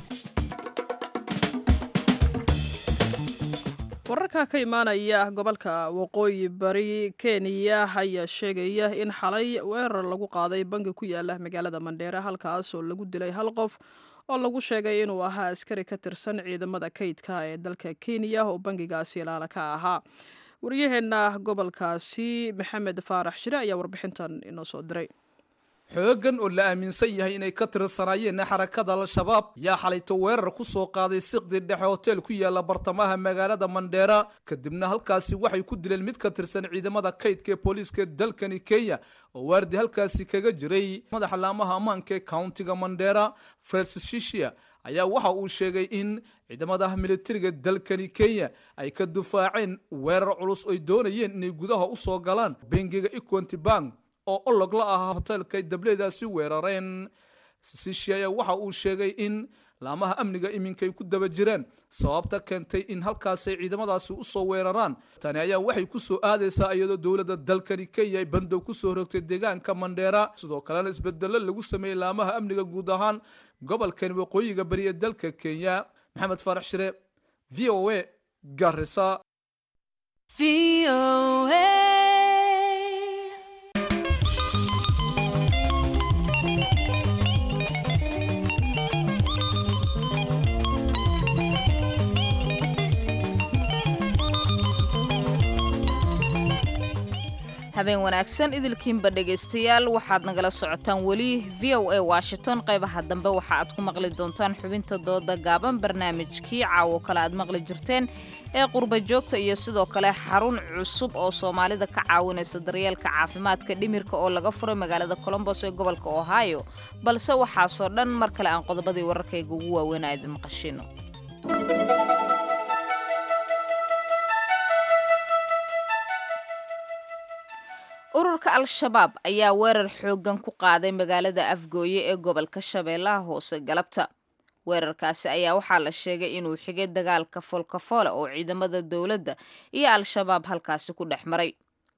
wararka ka imaanaya gobolka waqooyi bari kenya ayaa sheegaya in xalay weerar lagu qaaday bangi ku yaala magaalada mandheere halkaas oo lagu dilay hal qof oo lagu sheegay inuu ahaa askari ka tirsan ciidamada kaydka ee dalka kenya oo bangigaasi ilaala ka ahaa waryaheena gobolkaasi maxamed faarax shire ayaa warbixintan inoo soo diray xoogan oo la aaminsan yahay inay ka tirsanaayeen xarakada al-shabaab yaa xalayto weerar ku soo qaaday siqdi dhexe hotel ku yaala bartamaha magaalada mandheera kadibna halkaasi waxay ku dileen mid ka tirsan ciidamada kaydka ee booliiska dalkani kenya oo waardi halkaasi kaga jiray madaxa laamaha ammaanka ee countiga mandheera francis shishia ayaa waxa uu sheegay in ciidamada militariga dalkani kenya ay ka dufaaceen weerar culus oy doonayeen inay gudaha u soo galaan bengiga equanty bank oo olog la ahaa hoteelkay dableedaasi weerareen sishiya ayaa waxa uu sheegay in laamaha amniga iminkay ku daba jiraan sababta keentay in halkaasay ciidamadaasi u soo weeraraan tani ayaa waxay ku soo aadaysaa iyadoo dowladda dalkani kenya ay bandow ku soo rogtay deegaanka mandheera sidoo kalena isbedello lagu sameeyey laamaha amniga guud ahaan gobolkani waqooyiga bari ee dalka kenya maxamed faarax shire v o a garisa habeen wanaagsan idilkiinba dhegaystayaal waxaad nagala socotaan weli v o a washington qaybaha dambe waxa aad ku maqli doontaan xubinta dooda gaaban barnaamijkii caawo kale aad maqli jirteen ee qurba joogta iyo sidoo kale xarun cusub oo soomaalida ka caawinaysa daryeelka caafimaadka dhimirka oo laga furay magaalada colombos ee gobolka ohio balse waxaasoo dhan mar kale aan qodobadii wararkayga ugu waaweyn a idin maqashino ururka al-shabaab ayaa weerar xooggan ku qaaday magaalada afgooye ee gobolka shabeellaha hoose galabta weerarkaasi ayaa waxaa la sheegay inuu xigay dagaalka foolkafoole oo ciidamada dowladda iyo al-shabaab halkaasi ku dhex maray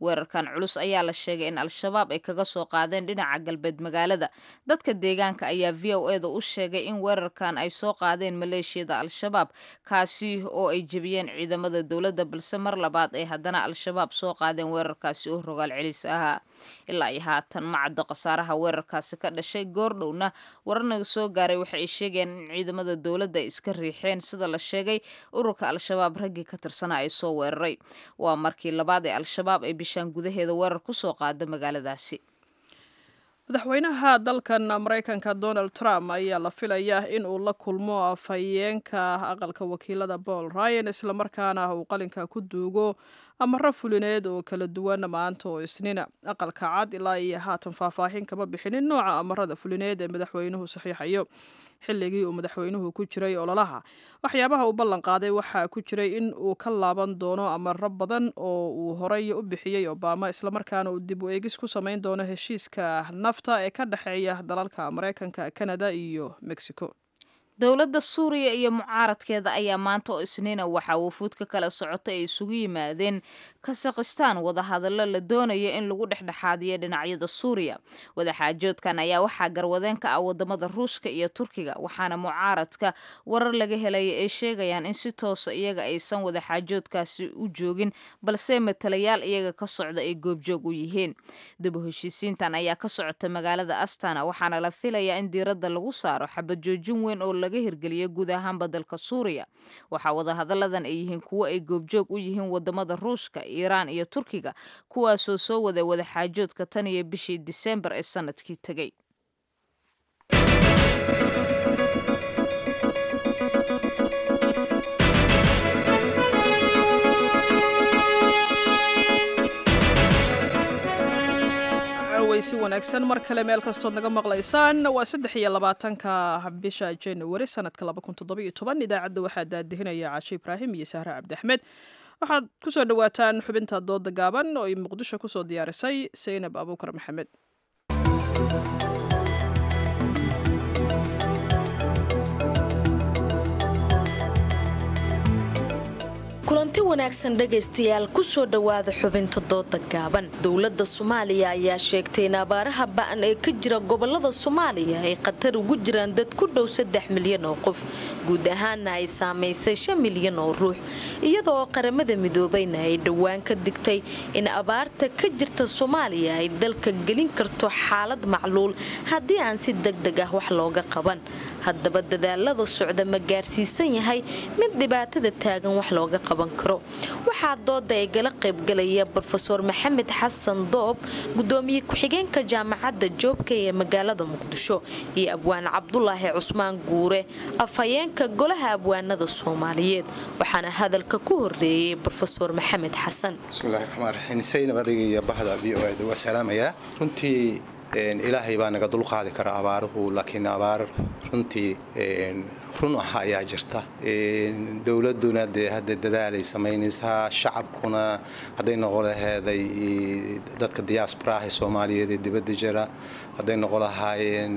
weerarkan culus ayaa la sheegay in al-shabaab ay kaga soo qaadeen dhinaca galbeed magaalada dadka deegaanka ayaa v o eda u sheegay in weerarkan ay soo qaadeen maleeshiyada al-shabaab kaasi oo ay jebiyeen ciidamada dowladda balse mar labaad ay haddana al-shabaab soo qaadeen weerarkaasi oo rogaal celis ahaa ilaa iyo haatan ma caddo khasaaraha weerarkaasi ka dhashay goordhowna wararnaga soo gaaray waxa ay sheegayaan in ciidamada dowladda ay iska riixeen sida la sheegay ururka al-shabaab raggii ka tirsanaa ay soo weeraray waa markii labaad ee al-shabaab ay bishaan gudaheeda weerar ku soo qaada magaaladaasi madaxweynaha dalkan maraykanka donald trump ayaa la filayaa in uu la kulmo afhayeenka aqalka wakiilada paul ryan islamarkaana uu qalinka ku duugo amaro fulineed oo kala duwan maanta oo isniina aqalka cad ilaa iyo haatan faahfaahin kama bixinin nooca amarada fulineed ee madaxweynuhu saxiixayo xilligii uu madaxweynuhu ku jiray ololaha waxyaabaha uu ballan qaaday waxaa ku jiray in uu ka laaban doono amaro badan oo uu horey u bixiyey obama islamarkaana uu dib u eegis ku samayn doono heshiiska nafta ee ka dhexeeya dalalka maraykanka kanada iyo mexico dowladda suuriya iyo mucaaradkeeda ayaa maanta oo isniina waxaa wufuud ka kala socota ay isugu yimaadeen kasakhistaan wadahadallo la doonaya in lagu dhexdhexaadiyo dhinacyada suuriya wadaxaajoodkan ayaa waxaa garwadeen ka ah wadamada ruushka iyo turkiga waxaana mucaaradka warar laga helaya ay sheegayaan in si toosa iyaga aysan wadaxaajoodkaasi u joogin balse matalayaal iyaga ka socda ay goobjoog u yihiin dib u heshiisiintan ayaa ka socota magaalada astana waxaana la filayaa in diiradda lagu saaro xabajoojin weyn oo laga hirgeliya guud ahaanba dalka suuriya waxaa wadahadalladan ay yihiin kuwo ay goobjoog u yihiin wadamada ruushka iiraan iyo turkiga kuwaasoo soo waday wadaxaajoodka tan iyo bishii disembar ee sanadkii tegey si wanaagsan mar kale meel kastood naga maqlaysaan waa saddex iyo labaatanka bisha januari sanadka laba kun toddoba iyo toban idaacadda waxaa daadihinaya caashe ibraahim iyo sahre cabdi axmed waxaad kusoo dhawaataan xubinta dooda gaaban oo ay muqdisho kusoo diyaarisay saynab abuukar maxamed kulanti wanaagsan dhegaystayaal kusoo dhowaada xubinta dooda gaaban dowladda soomaaliya ayaa sheegtay in abaaraha ba'an ee ka jira gobolada soomaaliya ay khatar ugu jiraan dad ku dhow saddex milyan oo qof guud ahaana ay saamaysay shan milyan oo ruux iyada oo qaramada midoobayna ay dhowaan ka digtay in abaarta ka jirta soomaaliya ay dalka gelin karto xaalad macluul haddii aan si degdeg ah wax looga qaban haddaba dadaalada socda ma gaarsiisan yahay mid dhibaatada taagan wax looga qaban karo waxaa dooda ay gala qaybgalaya brofeor maxamed xasan doob gudoomiye ku-xigeenka jaamacadda joobka ee magaalada muqdisho iyo abwaan cabdulaahi cusmaan guure afhayeenka golaha abwaanada soomaaliyeed waxaana hadalka ku horeeyey brofeor maxamed xasan bismillahi raxmaan raxiim saynab adiga iyo bahda v o eda waa salaamayaa runtii ilaahay baa naga dulqaadi kara abaaruhu laakiin abaar runtii run ah ayaa jirta dowladuna dee hadda dadaalay samaynaysaa shacabkuna hadday noqon laheeday dadka diyaasbaraha ee soomaaliyeed ee dibadda jira hadday noqon lahaayeen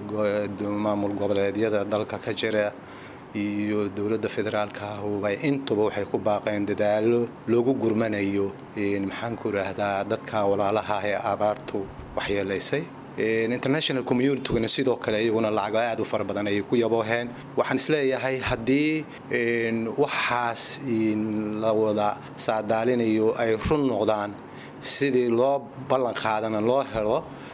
maamul goboleedyada dalka ka jira iyo dowladda federaalka ahuba intuba waxay ku baaqeen dadaalo loogu gurmanayo maxaan ku idhaahdaa dadka walaalaha ee abaartu waxyeelaysay international communityguna sidoo kale iyaguna lacago aad u fara badan ayay ku yabooheen waxaan isleeyahay haddii waxaas la wada saadaalinayo ay run noqdaan sidii loo ballan qaadana loo helo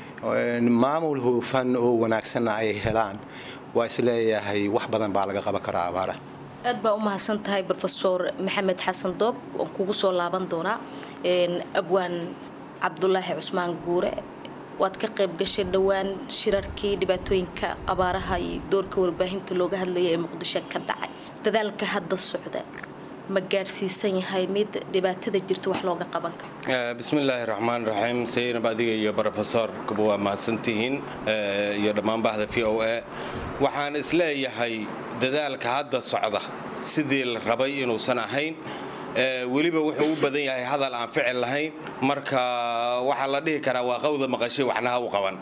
maamul hufan oo wanaagsanna ay helaan waa isleeyahay wax badan baa laga qaban karaa abaara aad baa u mahadsan tahay rofeor maxamed xasan doob waan kugu soo laaban doonaa abwaan cabdulaahi cusmaan guure waad ka qayb gashay dhowaan shirarkii dhibaatooyinka abaaraha iyo doorka warbaahinta looga hadlaya ee muqdisho ka dhacay dadaalka hadda socda ma gaadhsiisan yahay mid dhibaatada jirta wax looga qaban karo bismillaahi raxmaan raxiim saynab adiga iyo brofesorkuba waa mahadsantihiin iyo dhammaan bahda v o a waxaan isleeyahay dadaalka hadda socda sidii la rabay inuusan ahayn weliba wuxuu u badan yahay hadal aan ficil lahayn marka waxaa la dhihi karaa waa qawda maqashay waxnaha u qaban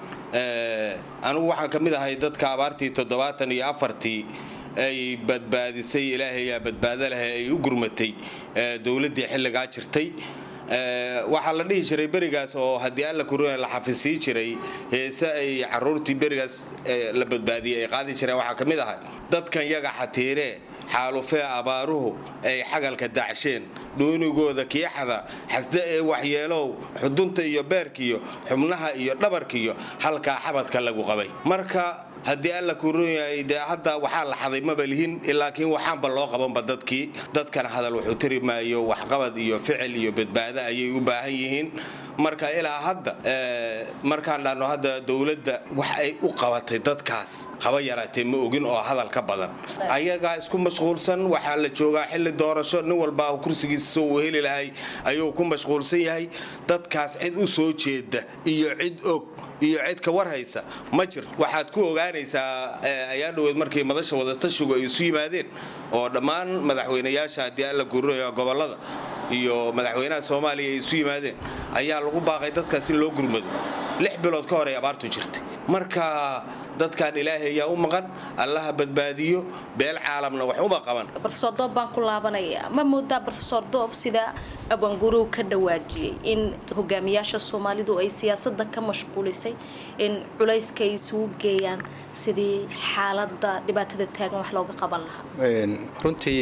anugu waxaan ka mid ahay dadka abaartii toddobaatan iyo afartii ay badbaadisay ilaahayaa badbaado leh ay u gurmatay dowladdii xilligaa jirtay waxaa la dhihi jiray berigaas oo haddii alla kuroya la xafisii jiray heese ay caruurtii berigaas la badbaadiyey ay qaadi jireen waxaa ka mid ahay dadkan yaga xatiiree xaalufee abaaruhu ay xagalka dacsheen dhuunigooda kiixada xasde ee waxyeelow xudunta iyo beerkiyo xubnaha iyo dhabarkiyo halkaa xabadka lagu qabay marka haddii alla kuu ron yahay dee hadda waxaa la xaday maba lihin laakiin waxaanba loo qabanba dadkii dadkan hadal wuxuu tiri maayo waxqabad iyo ficil iyo badbaado ayay u baahan yihiin marka ilaa hadda markaan dhahno hadda dowladda wax ay u qabatay dadkaas haba yaraatee ma ogin oo hadal ka badan ayagaa isku mashquulsan waxaa la joogaa xilli doorasho nin walbaa kursigiisa soo uu heli lahay ayuu ku mashquulsan yahay dadkaas cid u soo jeeda iyo cid og iyo cid ka war haysa ma jirto waxaad ku ogaanaysaa ayaa dhoweed markii madasha wadatashigu ay isu yimaadeen oo dhammaan madaxweynayaasha haddii alla guurinaya gobolada iyo madaxweynaha soomaaliya ay isu yimaadeen ayaa lagu baaqay dadkaas in loo gurmado lix bilood ka hor ay abaartu jirtay marka dadkan ilaahay ayaa u maqan allaha badbaadiyo beel caalamna wax uma qaban rofesor doob baan ku laabanayaa ma moodaa rofesor doob sida abwaangurow ka dhawaajiyey in hogaamiyaasha soomaalidu ay siyaasada ka mashquulisay in culayska ay isugu geeyaan sidii xaalada dhibaatada taagan wax looga qaban lahaa runtii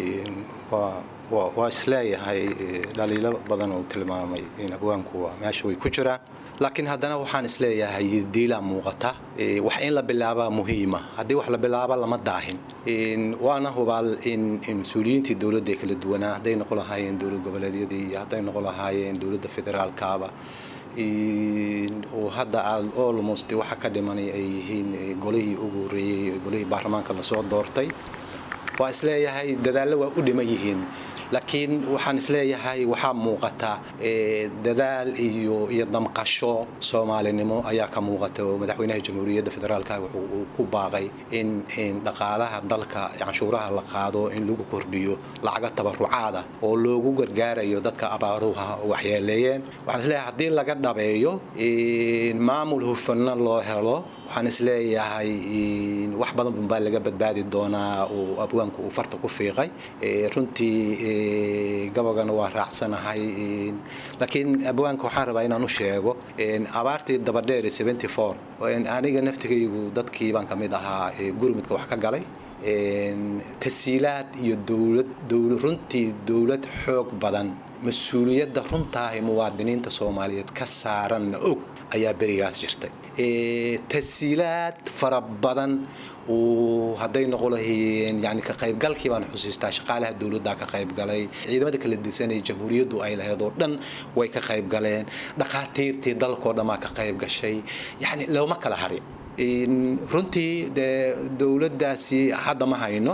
waa isleeyahay dhaliilo badan uu tilmaamay in abwaanku meesha way ku jiraan laakiin haddana waxaan isleeyahay diilaa muuqata wax in la bilaabaa muhiima haddii wax la bilaaba lama daahin waana hubaal in mas-uuliyiintii dowladda kala duwanaa hadday noqon lahaayeen dowlad goboleedyadii iyo hadday noqon lahaayeen dowladda federaalkaaba oo hadda almost waxa ka dhimanay ay yihiin golihii ugu horeeyey golihii baarlamaanka lasoo doortay waa isleeyahay dadaallo waa u dhiman yihiin laakiin waxaan isleeyahay waxaa muuqata dadaal iyo iyo damqasho soomaalinimo ayaa ka muuqata oo madaxweynaha jamhuuriyadda federaalka wuxuu ku baaqay in dhaqaalaha dalka canshuuraha la qaado in lagu kordhiyo lacaga tabarucaada oo loogu gargaarayo dadka abaaruha waxyeeleeyeen waxaan isleeyahay haddii laga dhabeeyo maamul hufanna loo helo waxaan isleeyahay wax badan baa laga badbaadi doonaa oo abwaanku uu farta ku fiiqay runtii gabagana waa raacsanahay laakiin abwaanka waxaan rabaa inaan u sheego abaartii dabadheer aniga naftigaygu dadkii baan ka mid ahaa gurmudka wax ka galay tasiilaad iyo dowlad runtii dowlad xoog badan mas-uuliyadda runtaahi muwaadiniinta soomaaliyeed ka saaranna og ayaa berigaas jirtay tasiilaad fara badan hadday noqon lahayeen yani ka qaybgalkii baan xusiistaa shaqaalaha dowladda ka qaybgalay ciidamada kala disanay jamhuuriyaddu ay lahayd oo dhan way ka qaybgaleen dhakhaatiirtii dalkoo dhammaa ka qayb gashay yani looma kala harin runtii dee dowladdaasi hadda ma hayno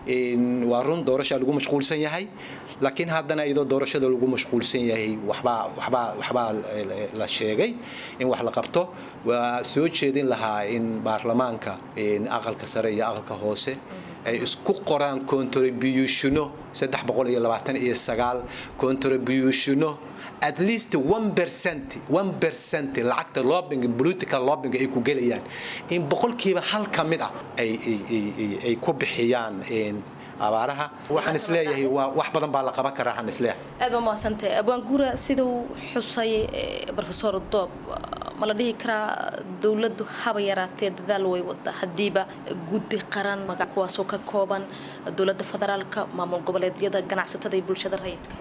waa run doorashaa lagu mashquulsan yahay laakiin haddana iyadoo doorashada lagu mashquulsan yahay waxbaa waxbaa waxbaa la sheegay in wax la qabto waa soo jeedin lahaa in baarlamaanka aqalka sare iyo aqalka hoose ay isku qoraan contributiono saddex boqol iyo labaatan iyo sagaal contributiono at least one percent one percent lacagta lobbying political lobbying ay ku gelayaan in boqolkiiba hal ka mid ah ay ay ku bixiyaan abaaraha waxaan isleeyahay waa wax badan baa la qaban karaa waxaan isleeyahay aad baa mahadsantahay abwaan guura siduu xusay profesor doob ma la dhihi karaa dowladdu haba yaraatee dadaal way wada haddiiba guddi qaran magac kuwaasoo ka kooban dowladda federaalka maamul goboleedyada ganacsatada iyo bulshada rayidka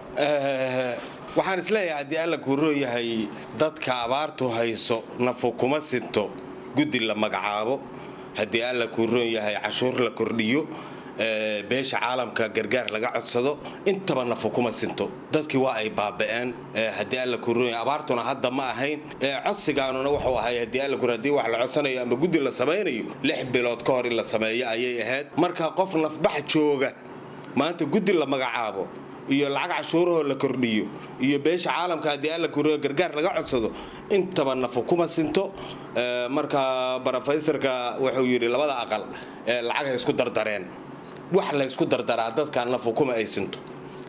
waxaan isleeyahay haddii alla kuuroo yahay dadka abaartu hayso nafu kuma sinto guddi la magacaabo haddii alla kuuroon yahay cashuur la kordhiyo beesha caalamka gargaar laga codsado intaba nafu kuma sinto dadkii waa ay baaba'een haddii alla kuroon abaartuna hadda ma ahayn codsigaanuna wuxuu ahay haddii alla kur haddii wax la codsanayo ama guddi la samaynayo lix bilood ka hor in la sameeyo ayay ahayd marka qof nafbax jooga maanta guddi la magacaabo iyo lacag cashuurahoo la kordhiyo iyo beesha caalamka haddii alla kuroon gargaar laga codsado intaba nafu kuma sinto marka brofesorka wuxuu yidhi labada aqal lacagay isku dardareen wax laysku dardaraa dadka nafu kuma ay sinto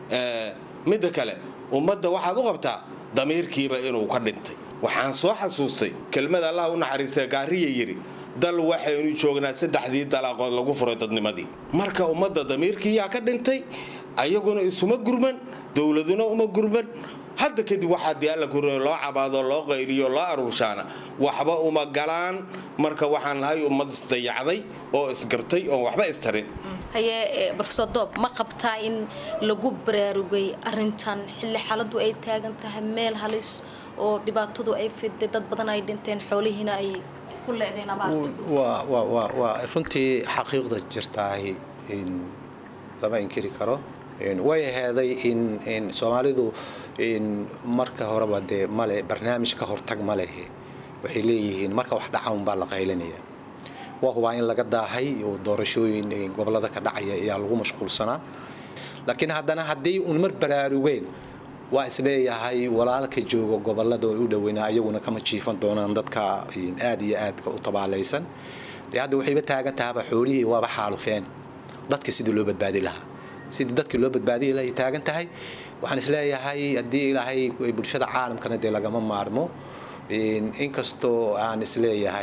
midda kale ummadda waxaad u qabtaa damiirkiiba inuu ka dhintay waxaan soo xasuustay kelmada allah u naxariista gaariya yidhi dal waxaynu joognaa saddexdii dalaaqood lagu furay dadnimadii marka ummadda damiirkiiyaa ka dhintay ayaguna isuma gurman dowladuna uma gurman hadda kadib waxaa dee alla kuri loo cabaado loo qayliyo loo aruurshaana waxba uma galaan marka waxaan nahay ummad isdayacday oo isgabtay oon waxba istarin haye barofesor doob ma qabtaa in lagu baraarugay arintan xilli xaaladu ay taagan tahay meel halis oo dhibaatadu ay fiday dad badan ay dhinteen xoolihiina ay ku leedeen abaarta waa waa waa waa runtii xaqiiqda jirtaahi in lama inkiri karo way aheeday in in soomaalidu in marka horeba dee male barnaamij ka hortag ma lehe waxay leeyihiin marka wax dhaca unbaa la qaylinaya waa hubaa in laga daahay oo doorashooyin gobolada ka dhacaya ayaa lagu mashquulsanaa laakiin haddana haddii un mar baraarugeen waa isleeyahay walaalka jooga gobolada oo u dhoweynaa ayaguna kama jiifan doonaan dadka aad iyo aadka u tabaalaysan dee hadda waxayba taagan tahaba xoolihii waaba xaalufeen dadka sidii loo badbaadi lahaa sidii dadkii loo badbaadiyi lahay taagan tahay waxaan isleeyahay haddii ilaahay bulshada caalamkana dee lagama maarmo inkastoo aan isleeyahay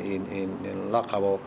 la qabo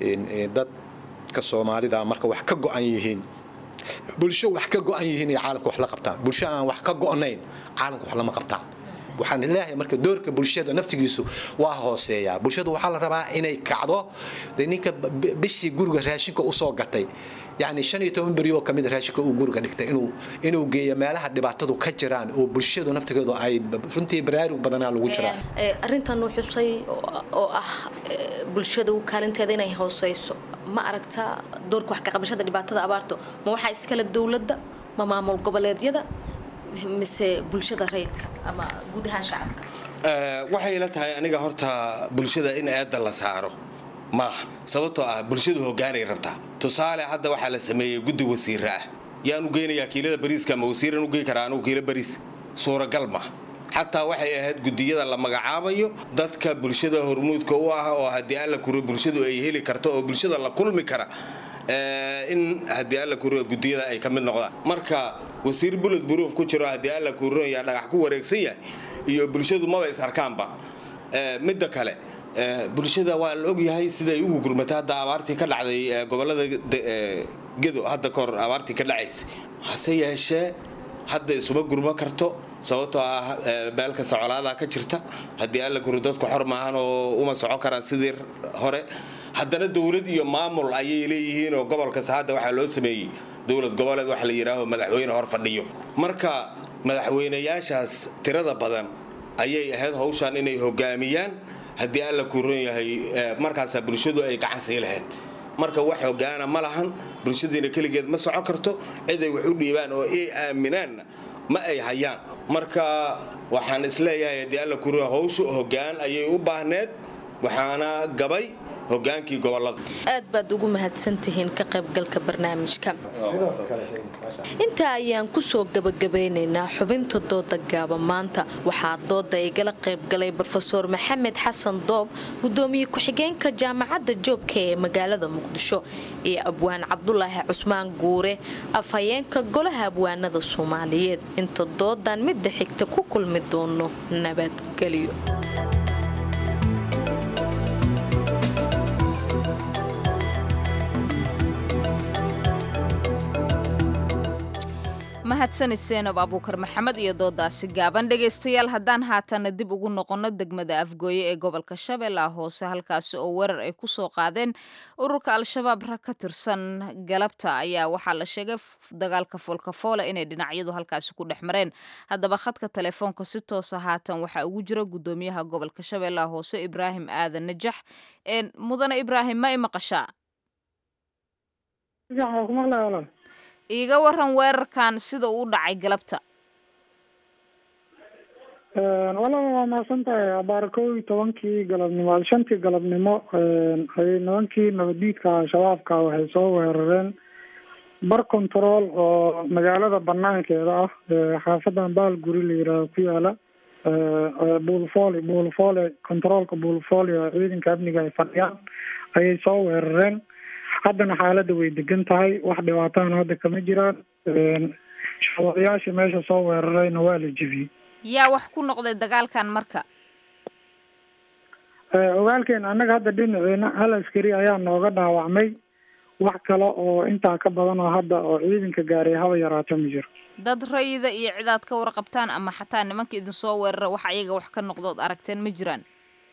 dadka soomaalida marka wax ka go-an yihiin bulsho wax ka go-an yihiin ay caalamka wax la qabtaan bulsho aan wax ka go-nayn caalamka wax lama qabtaan waxaan leeyahay marka doorka bulshada naftigiisu waa hooseeyaa bulshadu waxaa la rabaa inay kacdo de ninka bishii guriga raashinka usoo gatay yani shan iyo toban beri oo kamid raashinka uu guriga dhigtay inuu inuu geeyo meelaha dhibaatadu ka jiraan oo bulshadu naftigeedu ay runtii baraarug badanaa lagu jiraa arrintan uu xusay oo ah bulshadu kaalinteeda inay hooseyso ma aragtaa doorka wax ka qabashada dhibaatada abaarto ma waxaa iskale dowladda ma maamul goboleedyada mise bulshada rayidka ama guud ahaan shacabka waxay la tahay aniga horta bulshada in eedda la saaro maaha sababtoo ah bulshadu hogaanay rabtaa tusaale hadda waxaa la sameeyey guddi wasiira ah yaan u geynayaa kiilada bariiska ama wasiiran u gey karaa anugu kiilo bariis suuragal ma xataa waxay ahayd gudiyada la magacaabayo dadka bulshada hormuudka u ah oo haddii alla kuro bulshadu ay heli karto oo bulshada la kulmi kara in haddii alla kuro gudiyada ay ka mid noqdaan marka wasiir bulod buruuf ku jiro haddii alla kuro yaa dhagax ku wareegsan yahay iyo bulshadu maba is arkaanba midda kale bulshada waa la ogyahay siday ugu gurmatay hadda abaartii ka dhacday gobolada gedo hadda kahor abaartii ka dhacaysay hase yeeshee hadda isuma gurma karto sababtoo ah meel kasta colaadaa ka jirta haddii alla kuro dadku xor maahan oo uma soco karaan sidii hore haddana dowlad iyo maamul ayay leeyihiin oo gobol kasta hadda waxaa loo sameeyey dowlad goboleed waxa la yidhaaho madaxweyne hor fadhiyo marka madaxweynayaashaas tirada badan ayay ahayd hawshan inay hogaamiyaan haddii alla kuron yahay markaasaa bulshadu ay gacan sii lahayd marka wax hogaana ma lahan bulshadiina keligeed ma soco karto ciday wax u dhiibaan oo ay aaminaanna ma ay hayaan marka waxaan isleeyahay haddii alla kuron hawshu hogaan ayay u baahneed waxaana gabay hogaankii gobolada aad baad ugu mahadsantihiin ka qaybgalka barnaamijka intaa ayaan kusoo gabagabeynaynaa xubinta dooda gaaba maanta waxaa dooda igala qaybgalay brofeor maxamed xasan doob gudoomiye ku-xigeenka jaamacadda joobka ee magaalada muqdisho iyo abwaan cabdulaahi cusmaan guure afhayeenka golaha abwaanada soomaaliyeed inta doodan midda xigta ku kulmi doono nabadgelyo mahadsanid seenab abuukar maxamed iyo doodaasi gaaban dhegaystayaal haddaan haatana dib ugu noqonno degmada afgooye ee gobolka shabeellaha hoose halkaasi oo weerar ay ku soo qaadeen ururka al-shabaab rag ka tirsan galabta ayaa waxaa la sheegay dagaalka foolkafoole inay dhinacyadu halkaasi ku dhex mareen haddaba khadka telefoonka si toosa haatan waxaa ugu jira gudoomiyaha gobolka shabeellaha hoose ibraahim aadan najax mudane ibraahim ma i maqashaa iiga waran weerarkan sida uu dhacay galabta walaba waa mahadsan tahay abaar kow iyo tobankii galabnimo shantii galabnimo ayay nimankii nabadiidka al-shabaabka waxay soo weerareen bar control oo magaalada banaankeeda ah xaafadan baalguri la yihaaho ku yaala buulfooli buulfoole controolka buulfooli oo ciidanka amniga ay fadhiyaan ayay soo weerareen haddana xaaladda way degan tahay wax dhibaatahana hadda kama jiraan shaqaalayaashii meesha soo weerarayna waa la jebiyey yaa wax ku noqday dagaalkan marka ogaalkeena annaga hadda dhinaceena hal askari ayaa nooga dhaawacmay wax kale oo intaa ka badan oo hadda oo ciidanka gaaray haba yaraato ma jiro dad rayida iyo cidaad ka warqabtaan ama xataa nimanka idin soo weerara wax ayaga wax ka noqdood aragteen ma jiraan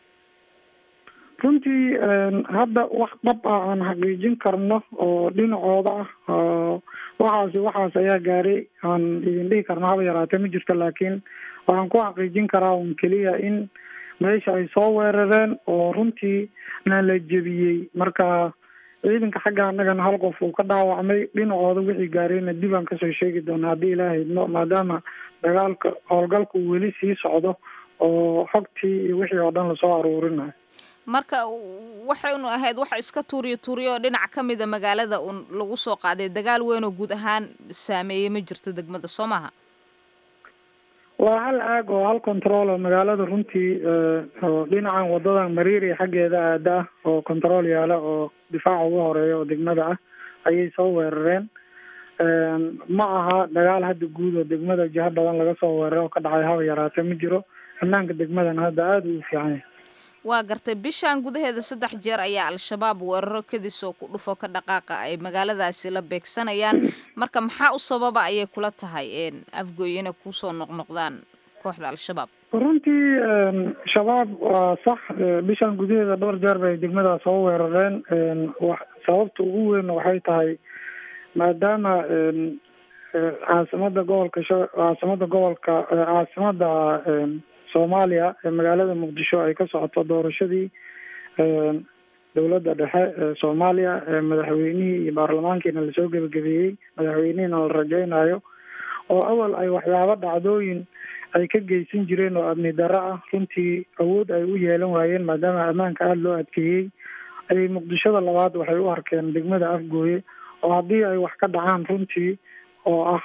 runtii hadda wax dhab ah aan xaqiijin karno oo dhinacooda ah oo waxaasi waxaas ayaa gaaray aan idin dhihi karno haba yaraate ma jirto laakiin waxaan ku xaqiijin karaa un keliya in meesha ay soo weerareen oo runtii na la jebiyey marka ciidanka xagga annagana hal qof uu ka dhaawacmay dhinacooda wixii gaarayna dib aan kasoo sheegi doona haddii ilaahay idmo maadaama dagaalka howlgalka uu weli sii socdo oo xogtii iyo wixii oo dhan lasoo aruurinayo marka waxaynu ahayd waxa iska tuuriyo tuuriyo oo dhinac ka mida magaalada un lagu soo qaaday dagaal weyn oo guud ahaan saameeyey ma jirto degmada soo maaha waa hal aag oo hal control oo magaalada runtii oo dhinacan wadadan mariiri xaggeeda aada ah oo control yaala oo difaaca ugu horeeya oo degmada ah ayay soo weerareen ma aha dagaal hadda guud oo degmada jiho badan laga soo weeraray oo ka dhacay haba yaraate ma jiro ammaanka degmadana hadda aada uu fiican yahay waa gartay bishan gudaheeda saddex jeer ayaa al-shabaab weeraro kadis oo ku dhufo ka dhaqaaqa ay magaaladaasi la beegsanayaan marka maxaa u sababa ayay kula tahay afgooy inay kusoo noqnoqdaan kooxda al-shabaab runtii shabaab waa sax bishan gudaheeda dhowr jeer bay degmadaa soo weerareen sababta ugu weyn waxay tahay maadaama caasimada gobolka caasimada gobolka caasimada soomaaliya ee magaalada muqdisho ay ka socoto doorashadii dowladda dhexe ee soomaaliya ee madaxweynihii iyo baarlamaankiina lasoo gebagabeeyey madaxweynihiina la rajeynayo oo awal ay waxyaabo dhacdooyin ay ka geysan jireen oo amni darro ah runtii awood ay u yeelan waayeen maadaama ammaanka aada loo adkeeyey ayay muqdishada labaad waxay u arkeen degmada afgooye oo haddii ay wax ka dhacaan runtii oo ah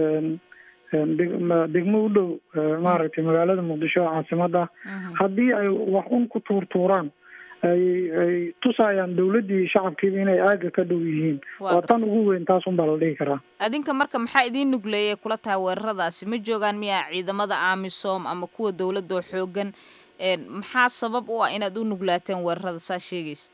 degmo u dhow maaragtay magaalada muqdisho oo caasimada haddii ay wax un ku tuurtuuraan ay ay tusayaan dawladdii shacabkiiba inay aaga ka dhow yihiin waa tan ugu weyn taas un baa la dhihi karaa adinka marka maxaa idiin nugleeyay kula tahay weeraradaasi ma joogaan miyaa ciidamada amisom ama kuwa dowladda oo xoogan maxaa sabab u ah inaad u nuglaateen weerarada saa sheegaysa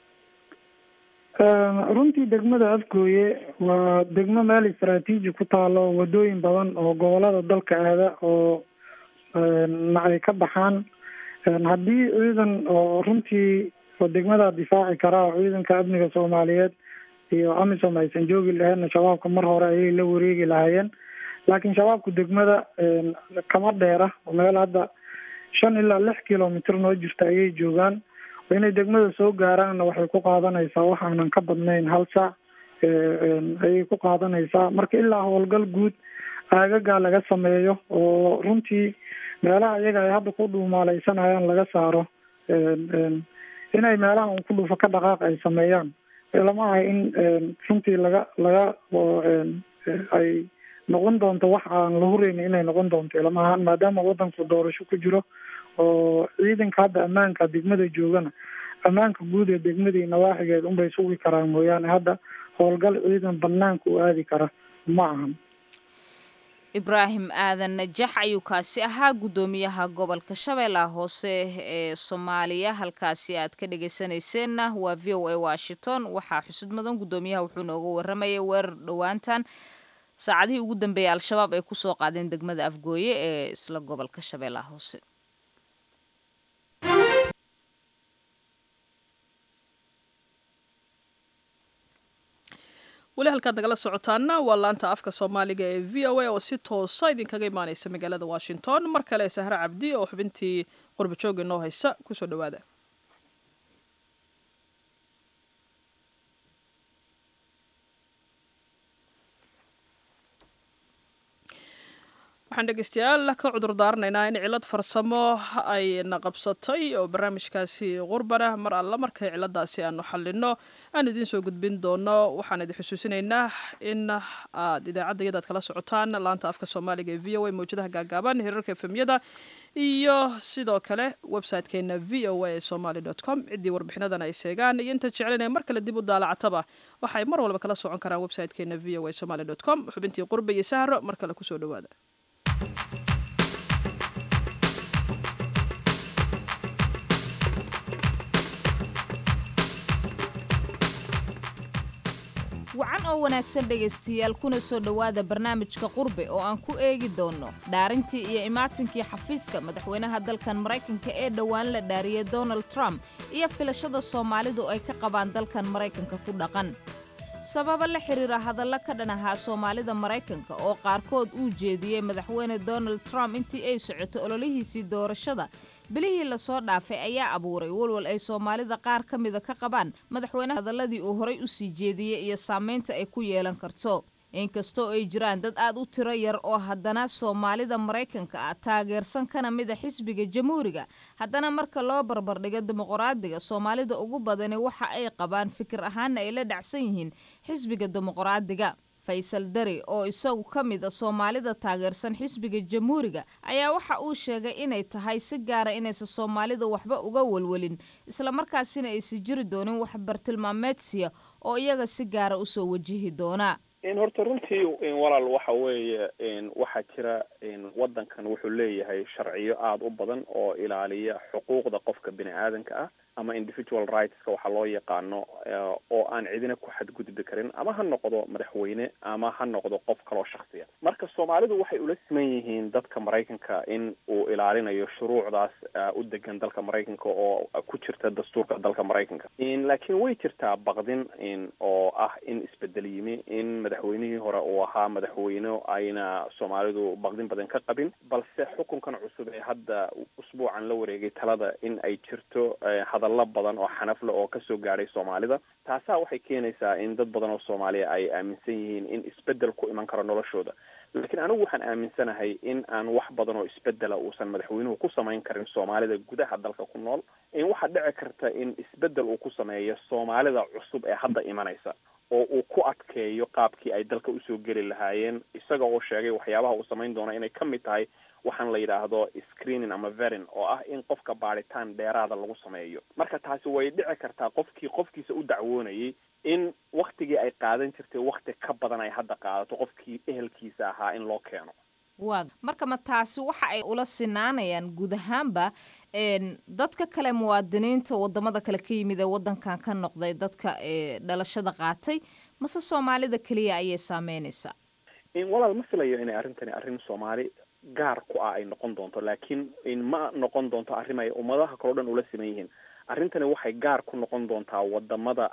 runtii degmada afgooye waa degmo meel istaraatiiji ku taalo wadooyin badan oo gobolada dalka aada oo na ay ka baxaan haddii ciidan oo runtii oo degmada difaaci karaa oo ciidanka amniga soomaaliyeed iyo amisom aysan joogi laheenna shabaabka mar hore ayay la wareegi lahaayeen laakiin shabaabku degmada kama dheera meel hadda shan ilaa lix kilomitr noo jirta ayay joogaan inay degmada soo gaaraanna waxay ku qaadanaysaa wax aanan ka badnayn hal saac ayay ku qaadanaysaa marka ilaa howlgal guud aagagaa laga sameeyo oo runtii meelaha iyaga ay hadda ku dhuumaaleysanayaan laga saaro inay meelaha un ku dhufo ka dhaqaaq ay sameeyaan lama aha in runtii laga laga ay noqon doonto wax aan la hureyni inay noqon doonto lama ahan maadaama wadanku doorasho ku jiro oo ciidanka hadda ammaanka degmada joogana ammaanka guud ee degmadii nawaaxigeed unbay sugi karaan mooyaane hadda howlgal ciidan banaanka u aadi kara ma ahan ibraahim aadan najax ayuu kaasi ahaa guddoomiyaha gobolka shabeellaha hoose ee soomaaliya halkaasi aad ka dhegeysanayseena waa v o a washington waxaa xusud mudan guddoomiyaha wuxuu nooga waramayay weerar dhowaantan saacadihii ugu dambeeyay al-shabaab ay kusoo qaadeen degmada afgooye ee isla gobolka shabeellaha hoose weli halkaad nagala socotaana waa laanta afka soomaaliga ee v o a oo si toosa idinkaga imaaneysa magaalada washington mar kale sahre cabdi oo xubintii qurba jooga inoo haysa kusoo dhawaada waxaan dhegeystayaal ka cudur daaranaynaa in cilad farsamo ay na qabsatay oo barnaamijkaasi qurbana mar alla markay ciladaasi aanu xalino aan idiin soo gudbin doono waxaan idin xusuusinaynaa in aad idaacadda iyadaad kala socotaan laanta afka soomaaliga ee v o a mawjadaha gaagaaban hirarka efemyada iyo sidoo kale website-keena v o a somaly com ciddii warbixinadan ay seegaan iyo inta jeclinaya mar kale dib u daalacataba waxay mar walba kala socon karaan website-keena v o a somaly com xubintii qurba iyo sahro mar kale kusoo dhawaada wacan oo wanaagsan dhegaystayaal kuna soo dhowaada barnaamijka qurbe oo aan ku eegi doonno dhaarintii iyo imaatinkii xafiiska madaxweynaha dalkan maraykanka ee dhowaan la dhaariyey donald trump iyo filashada soomaalidu ay ka qabaan dalkan maraykanka ku dhaqan sababa la xiriira hadalla ka dhan ahaa soomaalida maraykanka oo qaarkood uu jeediyey madaxweyne donald trump intii ay socoto ololihiisii doorashada bilihii lasoo dhaafay ayaa abuuray walwal ay soomaalida qaar ka mida ka qabaan madaxweyne hadalladii uu horay u sii jeediyey iyo saamaynta ay ku yeelan karto inkastoo ay jiraan dad aad u tiro yar oo haddana soomaalida maraykanka ah taageersan kana mida xisbiga jamhuuriga haddana marka loo barbardhigo dimuqraadiga soomaalida ugu badani waxa ay qabaan fikir ahaana ay la dhacsan yihiin xisbiga dimuqraadiga faysal dari oo isagu ka mid a soomaalida taageersan xisbiga jamhuuriga ayaa waxa uu sheegay inay tahay si gaara inaysan soomaalida waxba uga walwalin islamarkaasina aysan jiri doonin wax bartilmaameedsiya oo iyaga si gaara usoo wajihi doona horta runtii walaal waxa weeye waxaa jira waddankan wuxuu leeyahay sharciyo aada u badan oo ilaaliya xuquuqda qofka bini aadanka ah ama individual rightska waxaa loo yaqaano oo aan cidina ku xadgudbi karin ama ha noqdo madaxweyne ama ha noqdo qof kaloo shaksiya marka soomaalidu waxay ula siman yihiin dadka maraykanka in uu ilaalinayo shuruucdaas u degan dalka maraykanka oo ku jirta dastuurka dalka maraykanka laakiin way jirtaa baqdin oo ah in isbedel yimi in madaxweynihii hore uu ahaa madaxweyne ayna soomaalidu baqdin badan ka qabin balse xukunkan cusub ee hadda usbuucan la wareegay talada in ay jirto hadallo badan oo xanafle oo kasoo gaadhay soomaalida taasaa waxay keenaysaa in dad badan oo soomaaliya ay aaminsan yihiin in isbedel ku iman karo noloshooda laakiin anigu waxaan aaminsanahay in aan wax badan oo isbedela uusan madaxweynuhu ku samayn karin soomaalida gudaha dalka ku nool in waxaa dhici karta in isbedel uu ku sameeyo soomaalida cusub ee hadda imanaysa oo uu ku adkeeyo qaabkii ay dalka usoo geli lahaayeen isaga oo sheegay waxyaabaha uu samayn doono inay ka mid tahay waxaan la yidhaahdo screening ama verin oo ah in qofka baadhitaan dheeraada lagu sameeyo marka taasi way dhici kartaa qofkii qofkiisa u dacwoonayay in waktigii ay qaadan jirtay wakti ka badan ay hadda qaadato qofkii ehelkiisa ahaa in loo keeno waa marka ma taasi waxa ay ula sinaanayaan guud ahaanba dadka kale muwaadiniinta wadamada kale ka yimid ee wadankan ka noqday dadka dhalashada qaatay mase soomaalida keliya ayay saameynaysaa walaal ma filayo inay arrintani arrin soomaali gaar ku ah ay noqon doonto laakiin ma noqon doonto arrin ay ummadaha kaleo dhan ula siman yihiin arrintani waxay gaar ku noqon doontaa wadamada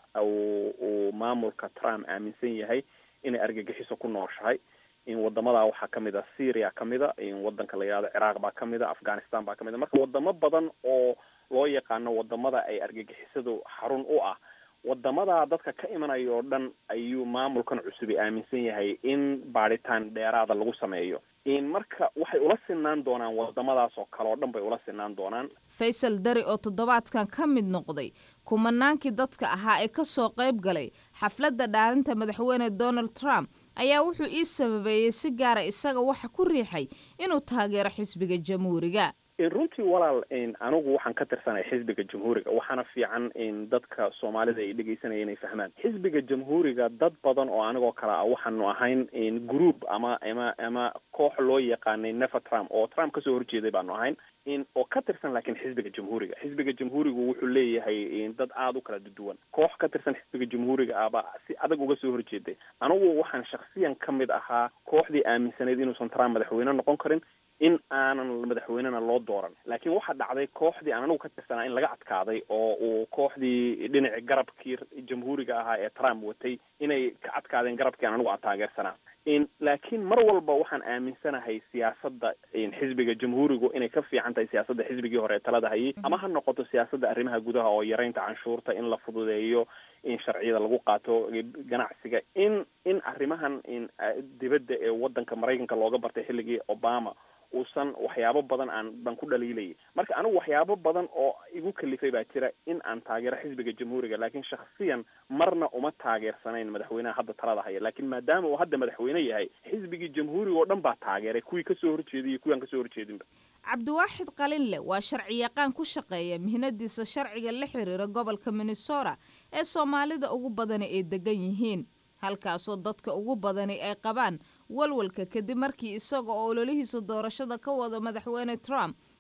uu maamulka trump aaminsan yahay inay argagixiso ku nooshahay in wadamadaa waxaa kamid a syria kamid a in wadanka la yidhahdo ciraaq baa kamid a afghanistan baa kamid a marka wadamo badan oo loo yaqaano wadamada ay argagixisadu xarun u ah wadamadaa dadka ka imanaya oo dhan ayuu maamulkan cusubi aaminsan yahay in baadhitaan dheeraada lagu sameeyo in marka waxay ula sinaan doonaan wadamadaas oo kale oo dhan bay ula sinaan doonaan faysal dari oo toddobaadkan ka mid noqday kumanaankii dadka ahaa ee kasoo qayb galay xafladda dhaarinta madaxweyne donald trump ayaa wuxuu ii sababeeyey si gaara isaga waxa ku riixay inuu taageero xisbiga jamhuuriga runtii walaal anigu waxaan ka tirsanay xisbiga jamhuuriga waxaana fiican in dadka soomaalida ay dhegeysanaya inay fahmaan xisbiga jamhuuriga dad badan oo anigoo kale ah waxaanu ahayn group ama ama ama koox loo yaqaanay never trump oo trump kasoo horjeeday baanu ahayn in oo ka tirsan laakiin xisbiga jamhuuriga xisbiga jamhuurigu wuxuu leeyahay dad aada u kala duwan koox ka tirsan xisbiga jamhuuriga ahba si adag uga soo horjeeday anigu waxaan shaksiyan ka mid ahaa kooxdii aaminsanayd inuusan trump madaxweyne noqon karin in aanan madaxweynena loo dooran laakiin waxaa dhacday kooxdii aan anigu ka tirsanaa in laga adkaaday oo uu kooxdii dhinaci garabkii jamhuuriga ahaa ee trump watay inay ka adkaadeen garabkii aan anigu aan taageersanaa laakiin mar walba waxaan aaminsanahay siyaasadda xisbiga jamhuurigu inay ka fiican tahay siyaasadda xisbigii hore ee talada hayay ama ha noqoto siyaasadda arrimaha gudaha oo yaraynta canshuurta in la fududeeyo in sharciyada lagu qaato ganacsiga in in arrimahan in dibadda ee wadanka maraykanka looga bartay xilligii obama uusan waxyaabo badan aan baan ku dhaliilayay marka anigu waxyaabo badan oo igu kalifay baa jira in aan taageero xisbiga jamhuuriga laakiin shaksiyan marna uma taageersanayn madaxweynaha hadda talada haya laakiin maadaama uu hadda madaxweyne yahay xisbigii jamhuuriga oo dhan baa taageeray kuwii kasoo horjeeday iyo kuwii aan kasoo horjeedinba cabdiwaaxid qalinle waa sharci yaqaan ku shaqeeya mihnadiisa sharciga la xiriira gobolka minnesota ee soomaalida ugu badani ay degan yihiin halkaasoo dadka ugu badani ay qabaan walwalka kadib markii isaga oo ololihiisa doorashada ka wado madaxweyne trump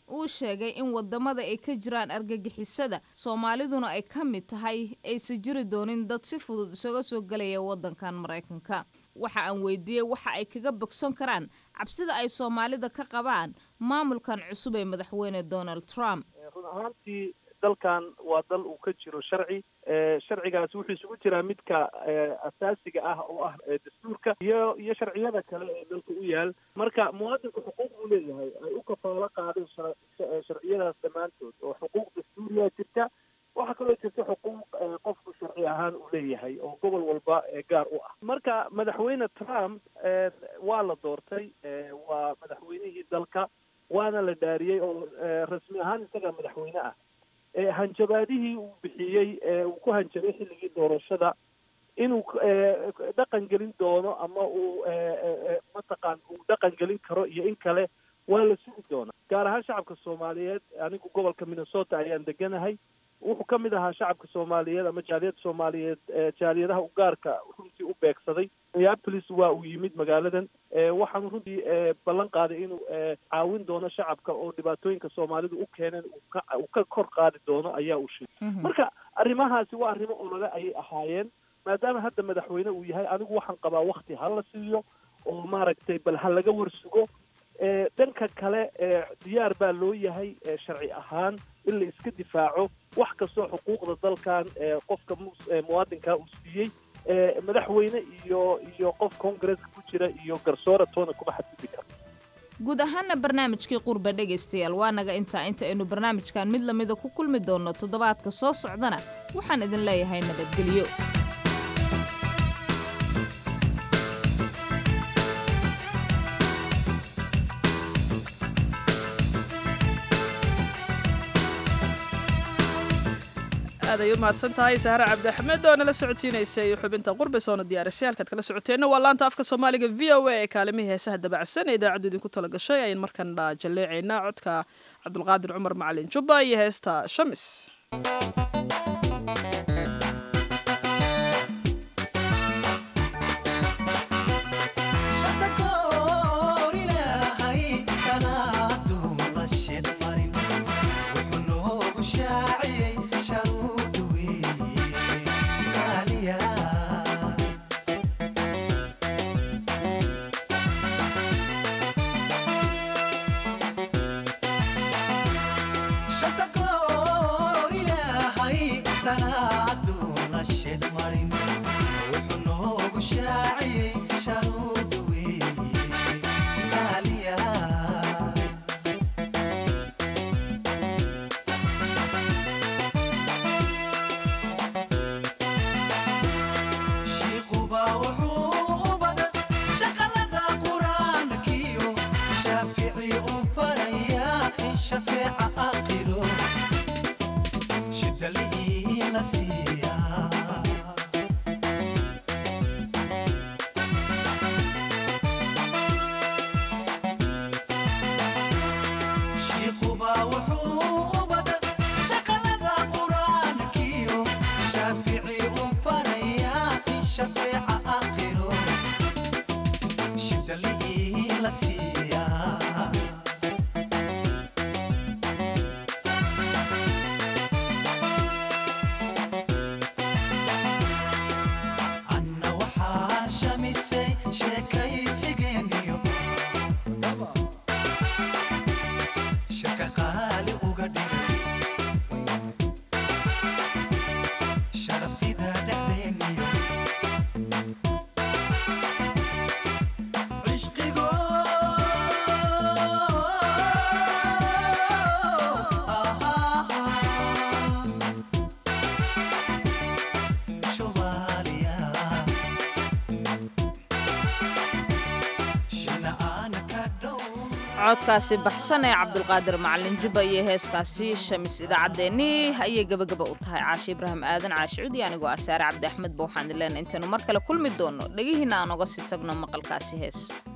uu sheegay in wadamada ay ka jiraan argagixisada soomaaliduna ay ka mid tahay aysan jiri doonin dad si fudud isaga soo gelaya wadankan maraykanka waxa aan weydiiyey waxa ay kaga bogson karaan cabsida ay soomaalida ka qabaan maamulkan cusub ee madaxweyne donald trump run ahaantii dalkan waa dal uu ka jiro sharci sharcigaasi wuxuu isugu jiraa midka asaasiga ah oo ah dastuurka iyo iyo sharciyada kale ee dalka u yaal marka muwaadinku xuquuq buu leeyahay ay u kafaalo qaadeen sharciyadaas dhammaantood oo xuquuq dastuuriyaa jirta waxaa kaloo jirta xuquuq qofku sharci ahaan uu leeyahay oo gobol walba gaar u ah marka madaxweyne trump waa la doortay waa madaxweynihii dalka waana la dhaariyey oo rasmi ahaan isagaa madaxweyne ah hanjabaadihii uu bixiyey uu ku hanjabay xilligii doorashada inuu dhaqan gelin doono ama uu mataqaan uu dhaqan gelin karo iyo in kale waa la sugi doonaa gaar ahaan shacabka soomaaliyeed anigu gobolka minnesota ayaan deganahay wuxuu ka mid ahaa shacabka soomaaliyeed ama jaaliyadda soomaaliyeed jaaliyadaha u gaarka runtii u beegsaday minneapolis waa uu yimid magaaladan waxaanu runtii ballan qaaday inuu caawin doono shacabka oo dhibaatooyinka soomaalidu u keeneen uu ka kor qaadi doono ayaa uu sheegay marka arrimahaasi waa arrimo olole ayay ahaayeen maadaama hadda madaxweyne uu yahay anigu waxaan qabaa wakti ha la siiyo oo maaragtay bal ha laga warsugo dhanka kale diyaar baa loo yahay sharci ahaan in la iska difaaco wax kastoo xuquuqda dalkan qofka muwaadinkaa uu siiyey madaxweyne iyo iyo qof congresska ku jira iyo garsoora toona kuma xadgudbi kara guud ahaana barnaamijkii qurba dhegaystayaal waa naga intaa inta aynu barnaamijkan mid lamida ku kulmi doonno toddobaadka soo socdana waxaan idin leeyahay nabadgelyo aad ay u mahadsan tahay sahre cabdi axmed oo nala socodsiinaysay xubinta qurbe soona diyaarisay halkaad kala socoteenna waa laanta afka soomaaliga v o a ee kaalimihii heesaha dabacsan ee idaacaddu idinku tala gashay ayn markana jalleecaynaa codka cabdulqaadir cumar macalin jubba iyo heesta shamis codkaasi baxsan ee cabdulqaadir macalin jubba iyo heeskaasi shamis idaacaddeenii ayay gebagaba u tahay caashi ibraahim aadan caashicudi anigoo ah saare cabdi axmed ba waxaan ileen intaynu mar kale kulmi doonno dhegihiina aan oga sii tagno maqalkaasi hees